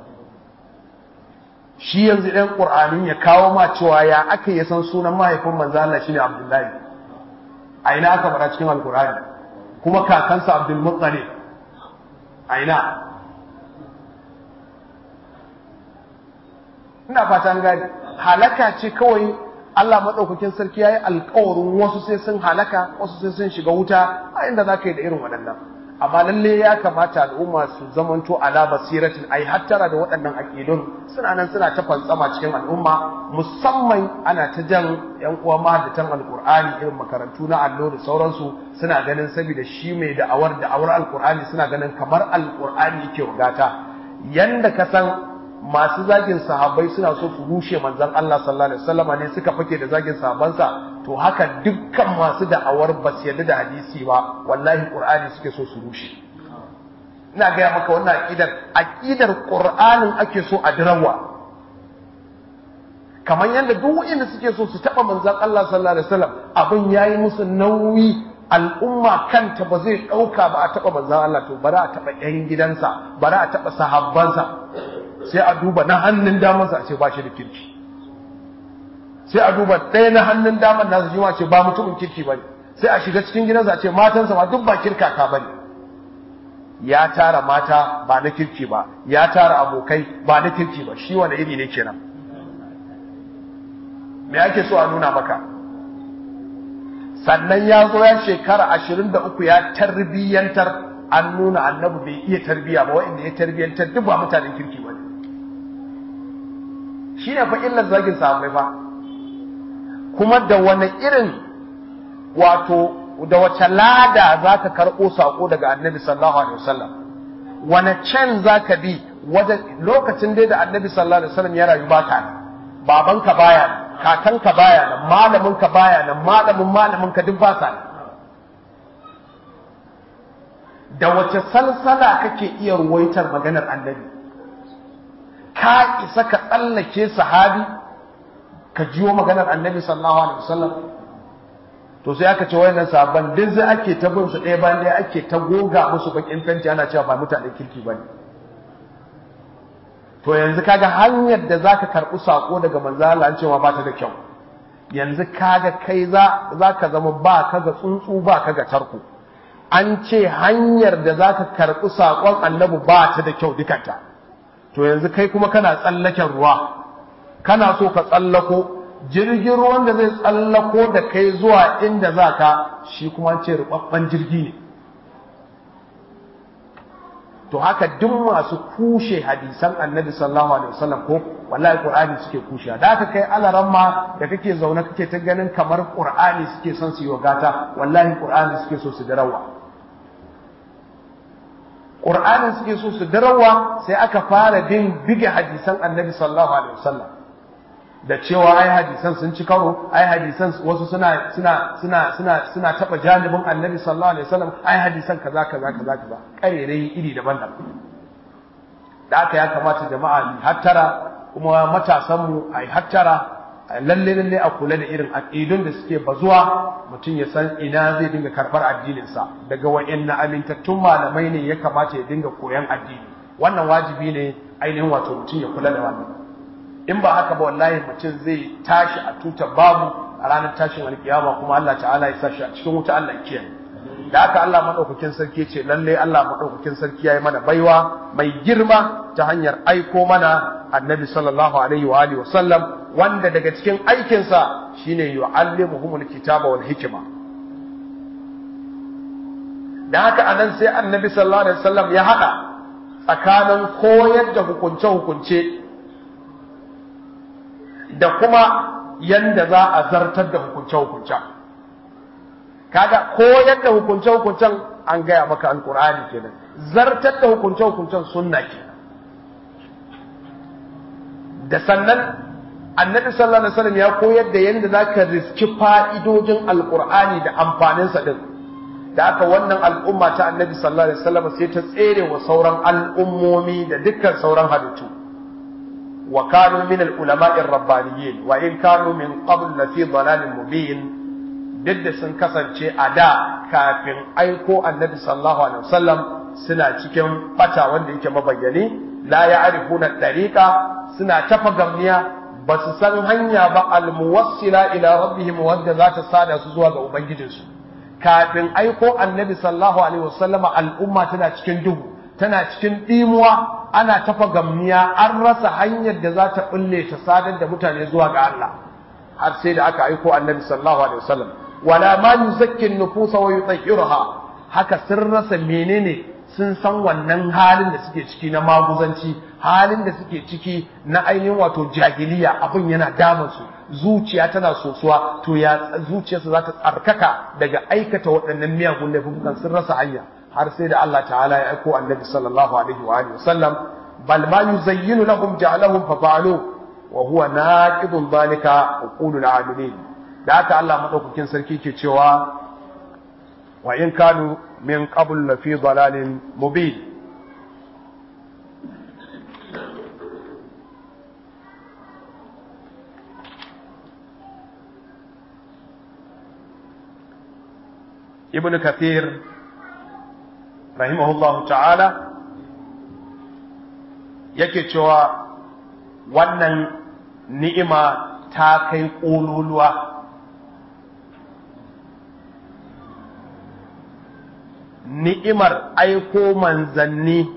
shi yanzu ɗan ƙur'anin ya kawo ma cewa ya aka yi san sunan mahaifin manzo Allah shine Abdullahi a ina aka faɗa cikin alqur'ani kuma kakansa Abdul Muttalib a ina ina fata an gani halaka ce kawai Allah madaukakin sarki yayi alƙawarin wasu sai sun halaka wasu sai sun shiga wuta a inda zaka yi da irin waɗannan amma lalle ya kamata al'umma su zamanto ala basiratin ai hattara da waɗannan aƙidun suna nan suna ta fantsama cikin al'umma musamman ana ta jan yan uwa mahaddatan alqur'ani irin makarantu na allo da sauransu suna ganin saboda shi mai da'awar da'awar alqur'ani suna ganin kamar alqur'ani yake wagata yanda ka san masu zagin sahabbai suna so su rushe manzon Allah sallallahu alaihi wasallam ne suka fake da zagin sahabbansa to haka dukkan masu da'awar ba su yarda da hadisi ba wallahi qur'ani suke so su rushe ina gaya maka wannan aqidar aqidar qur'anin ake so a dirawa kamar yadda duk wanda suke so su taba manzon Allah sallallahu alaihi wasallam abin yayi musu nauyi al'umma kanta ba zai dauka ba a taba manzon Allah to bari a taba yan gidansa bari a taba sahabbansa sai a duba na hannun damansa a ce ba shi da kirki sai a duba ɗaya na hannun daman nasa shi ma ce ba mutumin kirki ba ne sai a shiga cikin gidansa a ce matansa ma duk ba kirkaka ba ne ya tara mata ba na kirki ba ya tara abokai ba na kirki ba shi wani iri ne kenan me ake so a nuna maka sannan ya zo ya shekara ashirin da uku ya tarbiyyantar an nuna annabi bai iya tarbiyya ba wa'inda ya tarbiyyantar duk ba mutanen kirki ba ne shi ne fa illar zagin sahabbai fa kuma da wani irin wato da wace lada za ka karɓo saƙo daga annabi sallallahu alaihi wasallam wani can za ka bi wajen lokacin dai da annabi sallallahu alaihi wasallam ya rayu ba ka babanka baya kakanka baya nan malaminka baya nan malamin malaminka duk ba sa da wace salsala kake iya ruwaitar maganar annabi ka isa ka tsallake sahabi ka jiwo maganar annabi sallallahu alaihi wasallam to sai aka ce wayannan sahabban duk sai ake ta bin su ɗaya bayan ɗaya ake ta goga musu bakin fenti ana cewa ba mutanen kirki bane to yanzu kaga hanyar da zaka karɓi sako daga manzo Allah an cewa ba ta da kyau yanzu kaga kai za zaka zama ba ka ga tsuntsu ba ka ga tarko an ce hanyar da zaka karɓi sakon annabi ba ta da kyau dukanta to yanzu kai kuma kana tsallaken ruwa kana so ka tsallako jirgin ruwan da zai tsallako da kai zuwa inda za ka shi kuma ce rubabban jirgi ne to haka duk masu kushe hadisan annabi sallallahu alaihi wasallam ko wallahi qur'ani suke kushe da haka kai alaran ma da kake zaune kake ta ganin kamar qur'ani suke son su yi gata wallahi qur'ani suke so su darawa qur'ani suke so su darawa sai aka fara bin bige hadisan annabi sallallahu alaihi wasallam da cewa ai hadisan sun ci karo ai hadisan wasu suna suna suna suna suna taba janibin annabi sallallahu alaihi wasallam ai hadisan kaza kaza kaza kaza karerai iri daban-daban da aka ya kamata jama'a mu hattara kuma matasan mu ai hattara lalle lalle a kula da irin aqidun da suke bazuwa mutum ya san ina zai dinga karbar addinin sa daga wayanna amintattun malamai ne ya kamata ya dinga koyan addini wannan wajibi ne ainihin wato mutum ya kula da wannan in ba haka ba wallahi mutum zai tashi a tuta babu a ranar tashin alkiyama kuma Allah ta'ala ya sa shi a cikin wuta Allah ya kiyaye da haka Allah madaukakin sarki ce lalle Allah madaukakin sarki yayi mana baiwa mai girma ta hanyar aiko mana annabi sallallahu alaihi wa alihi wasallam wanda daga cikin aikin sa shine yu'allimuhumul kitaba wal hikma da haka anan sai annabi sallallahu alaihi wasallam ya hada tsakanin koyar da hukunce hukunce da kuma yanda za a zartar da hukunce-hukuncen kaga koyar da hukunce-hukuncen an gaya maka alkur'ani kenan zartar da hukunce-hukuncen sunna kenan da sannan annabi sallallahu alaihi wasallam ya koyar da yanda zaka riski fa'idojin alkur'ani da amfanin sa din da haka wannan al'umma ta annabi sallallahu alaihi wasallam sai ta tsere wa sauran al'ummomi da dukkan sauran halittu wa kanu min al-ulama'i ar-rabbaniyyin wa in kanu min qabl la fi dhalalin mubin duk da sun kasance a da kafin aiko annabi sallallahu alaihi wasallam suna cikin bata wanda yake mabayyani la ya'rifuna tariqa suna tafa gamniya ba su san hanya ba almuwassila ila rabbihim wadda za ta sada su zuwa ga ubangijinsu kafin aiko annabi sallallahu alaihi wasallam al'umma tana cikin duhu tana cikin dimuwa ana tafa gamniya an rasa hanyar da za ta bulle ta sadar da mutane zuwa ga Allah har sai da aka aiko annabi sallallahu alaihi wasallam wala ma yuzakki an-nufusa wa yutahhiruha haka sun rasa menene sun san wannan halin da suke ciki na maguzanci halin da suke ciki na ainihin wato jahiliya abin yana damun su zuciya tana sosuwa to ya zuciyarsu za ta tsarkaka daga aikata waɗannan miyagun laifukan sun rasa hanya har sai da Allah ta'ala ya aiko annabi sallallahu alaihi wa alihi wasallam bal ma yuzayyinu lahum ja'alahum fa fa'alu wa huwa naqidun dhalika uqulul amilin da haka Allah madaukakin sarki ke cewa wa in kanu min qabl la fi dalalin mubin ibn kathir rahimahullahu ta'ala yake cewa wannan ni'ima ta kai ƙololuwa ni'imar aiko manzanni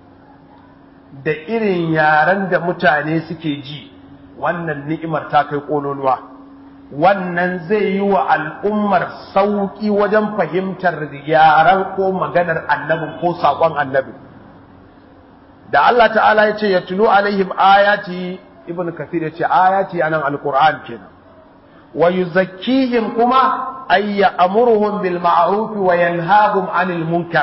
da irin yaren da mutane suke ji wannan ni'imar ta kai ƙololuwa wannan zai yi wa al'ummar sauƙi wajen fahimtar yaren ko maganar annabin ko saƙon annabin da Allah ta'ala ya ce ya tulo alaihim ayati ibn kathir ya ce ayati anan alquran kenan wa yuzakkihim kuma ay ya'muruhum bil ma'ruf wa yanhahum 'anil munkar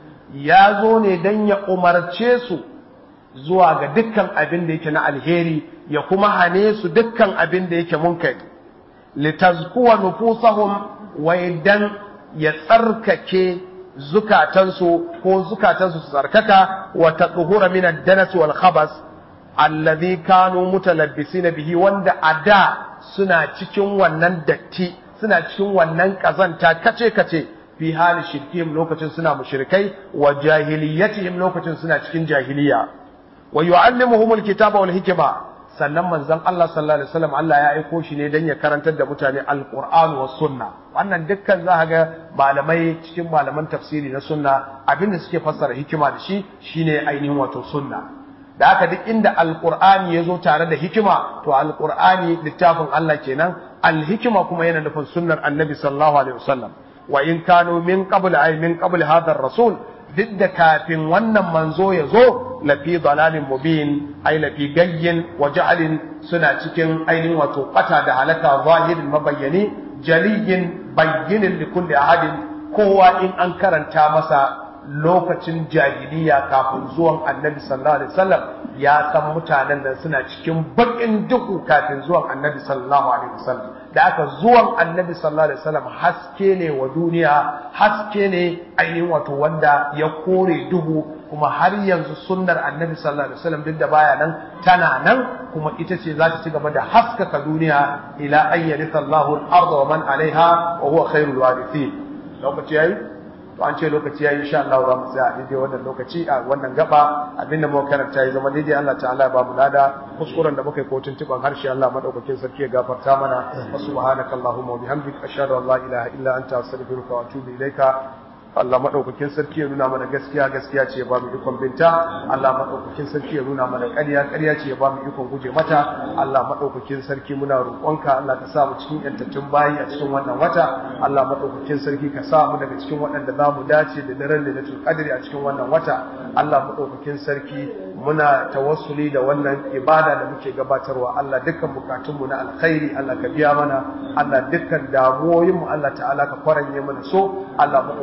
ya zo ne dan ya umarce su zuwa ga dukkan abin da yake na alheri ya kuma hane su dukkan abin da yake munkari litazkuwa nufusahum wa idan ya tsarkake zukatansu ko zukatansu su tsarkaka wa tadhura min ad-danas wal khabas alladhi kanu mutalabbisina bihi wanda ada suna cikin wannan datti suna cikin wannan kazanta kace kace fi hali shirkihim lokacin suna mushrikai wa jahiliyatihim lokacin suna cikin jahiliya wa yu'allimuhumul kitaba wal hikma sannan manzon Allah sallallahu alaihi wasallam Allah ya aiko shi ne dan ya karantar da mutane alquran was sunna wannan dukkan za ga malamai cikin malaman tafsiri na sunna abinda suke fassara hikima da shi shine ainihin wato sunna da haka duk inda alqur'ani ya zo tare da hikima to alqur'ani littafin Allah kenan alhikima kuma yana nufin sunnar annabi sallallahu alaihi wasallam wa in kanu min qabl ay min qabl hadha rasul duk da kafin wannan manzo ya zo lafi dalalin mubin ai lafi gayyin wa ja'alin suna cikin ainihin wato bata da halaka zahirin mabayyani jaliyin bayyinin li kulli ahadin kowa in an karanta masa lokacin jahiliya kafin zuwan annabi sallallahu alaihi wasallam ya san mutanen da suna cikin bakin duhu kafin zuwan annabi sallallahu alaihi wasallam da aka zuwan annabi sallallahu alaihi wasallam haske ne wa duniya haske ne ainihin wato wanda ya kore duhu kuma har yanzu sunnar annabi sallallahu alaihi wasallam duk da baya nan tana nan kuma ita ce za ta ci gaba da haskaka duniya ila an yaritha Allahu al-ardha wa man alaiha wa huwa khairul warithin lokaci yayi to an ce lokaci yayi insha Allah za mu tsaya a daidai wannan lokaci a wannan gaba abinda muka karanta ya zama daidai Allah ta'ala ya ba mu lada kuskuren da muka yi ko tuntuban harshe Allah madaukakin sarki ya gafarta mana wa subhanaka allahumma wa bihamdika ashhadu an la ilaha illa anta astaghfiruka wa atubu ilaika Allah madaukakin sarki ya nuna mana gaskiya gaskiya ce ya ba mu ikon binta Allah madaukakin sarki ya nuna mana ƙarya ƙarya ce ya ba mu ikon guje mata Allah madaukakin sarki muna roƙonka Allah ka sa mu cikin yantattun bayi a cikin wannan wata Allah madaukakin sarki ka sa mu daga cikin waɗanda za mu dace da daren lailatul qadri a cikin wannan wata Allah madaukakin sarki muna tawassuli da wannan ibada da muke gabatarwa Allah dukkan bukatunmu na alkhairi Allah ka biya mana Allah dukkan damuwoyinmu Allah ta'ala ka kwaranye mana so Allah madaukakin sarki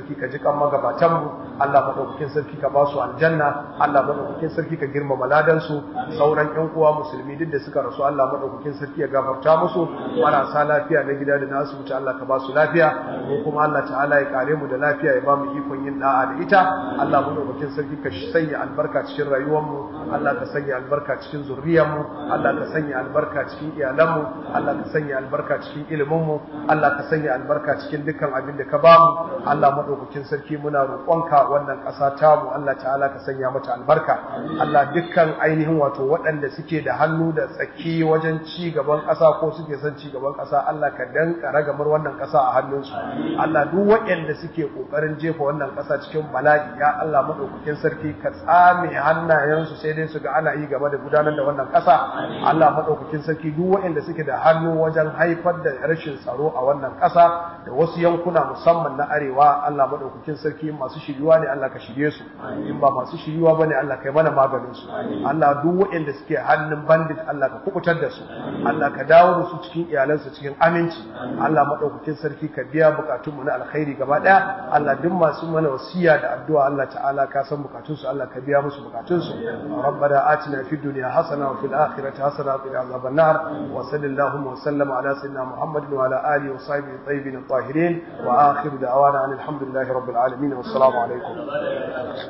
sarki ka ji kan magabatan mu Allah madaukakin sarki ka ba su aljanna Allah madaukakin sarki ka girmama ladan su sauran ƴan uwa musulmi duk da suka rasu Allah madaukakin sarki ya gafarta musu marasa lafiya na gida da na asibiti Allah ka ba su lafiya mu kuma Allah ta'ala ya kare mu da lafiya ya ba mu ikon yin da'a da ita Allah madaukakin sarki ka sanya albarka cikin rayuwar mu Allah ka sanya albarka cikin zuriyar mu Allah ka sanya albarka cikin iyalan mu Allah ka sanya albarka cikin ilimin mu Allah ka sanya albarka cikin dukkan abin da ka ba mu Allah madaukakin sarki muna roƙonka wannan ƙasa ta mu Allah ta'ala ka sanya mata albarka Allah dukkan ainihin wato waɗanda suke da hannu da tsaki wajen ci gaban ƙasa ko suke son ci gaban ƙasa Allah ka danka ragamar wannan ƙasa a hannunsu Allah duk waɗanda suke ƙoƙarin jefa wannan ƙasa cikin bala'i ya Allah madaukakin sarki ka tsame hannayensu sai dai su ga ana yi game da gudanar da wannan ƙasa Allah madaukakin sarki duk waɗanda suke da hannu wajen haifar da rashin tsaro a wannan ƙasa da wasu yankuna musamman na arewa Allah madaukakin sarki masu shiriwa ne Allah ka shirye su in ba masu shiriwa bane Allah kai mana maganin su Allah duk waɗanda suke hannun bandit Allah ka kubutar da su Allah ka dawo da su cikin iyalansu cikin aminci Allah madaukakin sarki ka biya bukatun mu na alkhairi gaba daya Allah duk masu mana wasiya da addu'a Allah ta'ala ka san bukatun su Allah ka biya musu bukatun su rabbana atina fid dunya hasana wa fil akhirati hasana wa qina adhaban nar wa sallallahu wa sallama ala sayyidina muhammadin wa ala alihi wa sahbihi tayyibin tahirin wa akhiru da'wana alhamdulillahi rabbil alamin wassalamu alaikum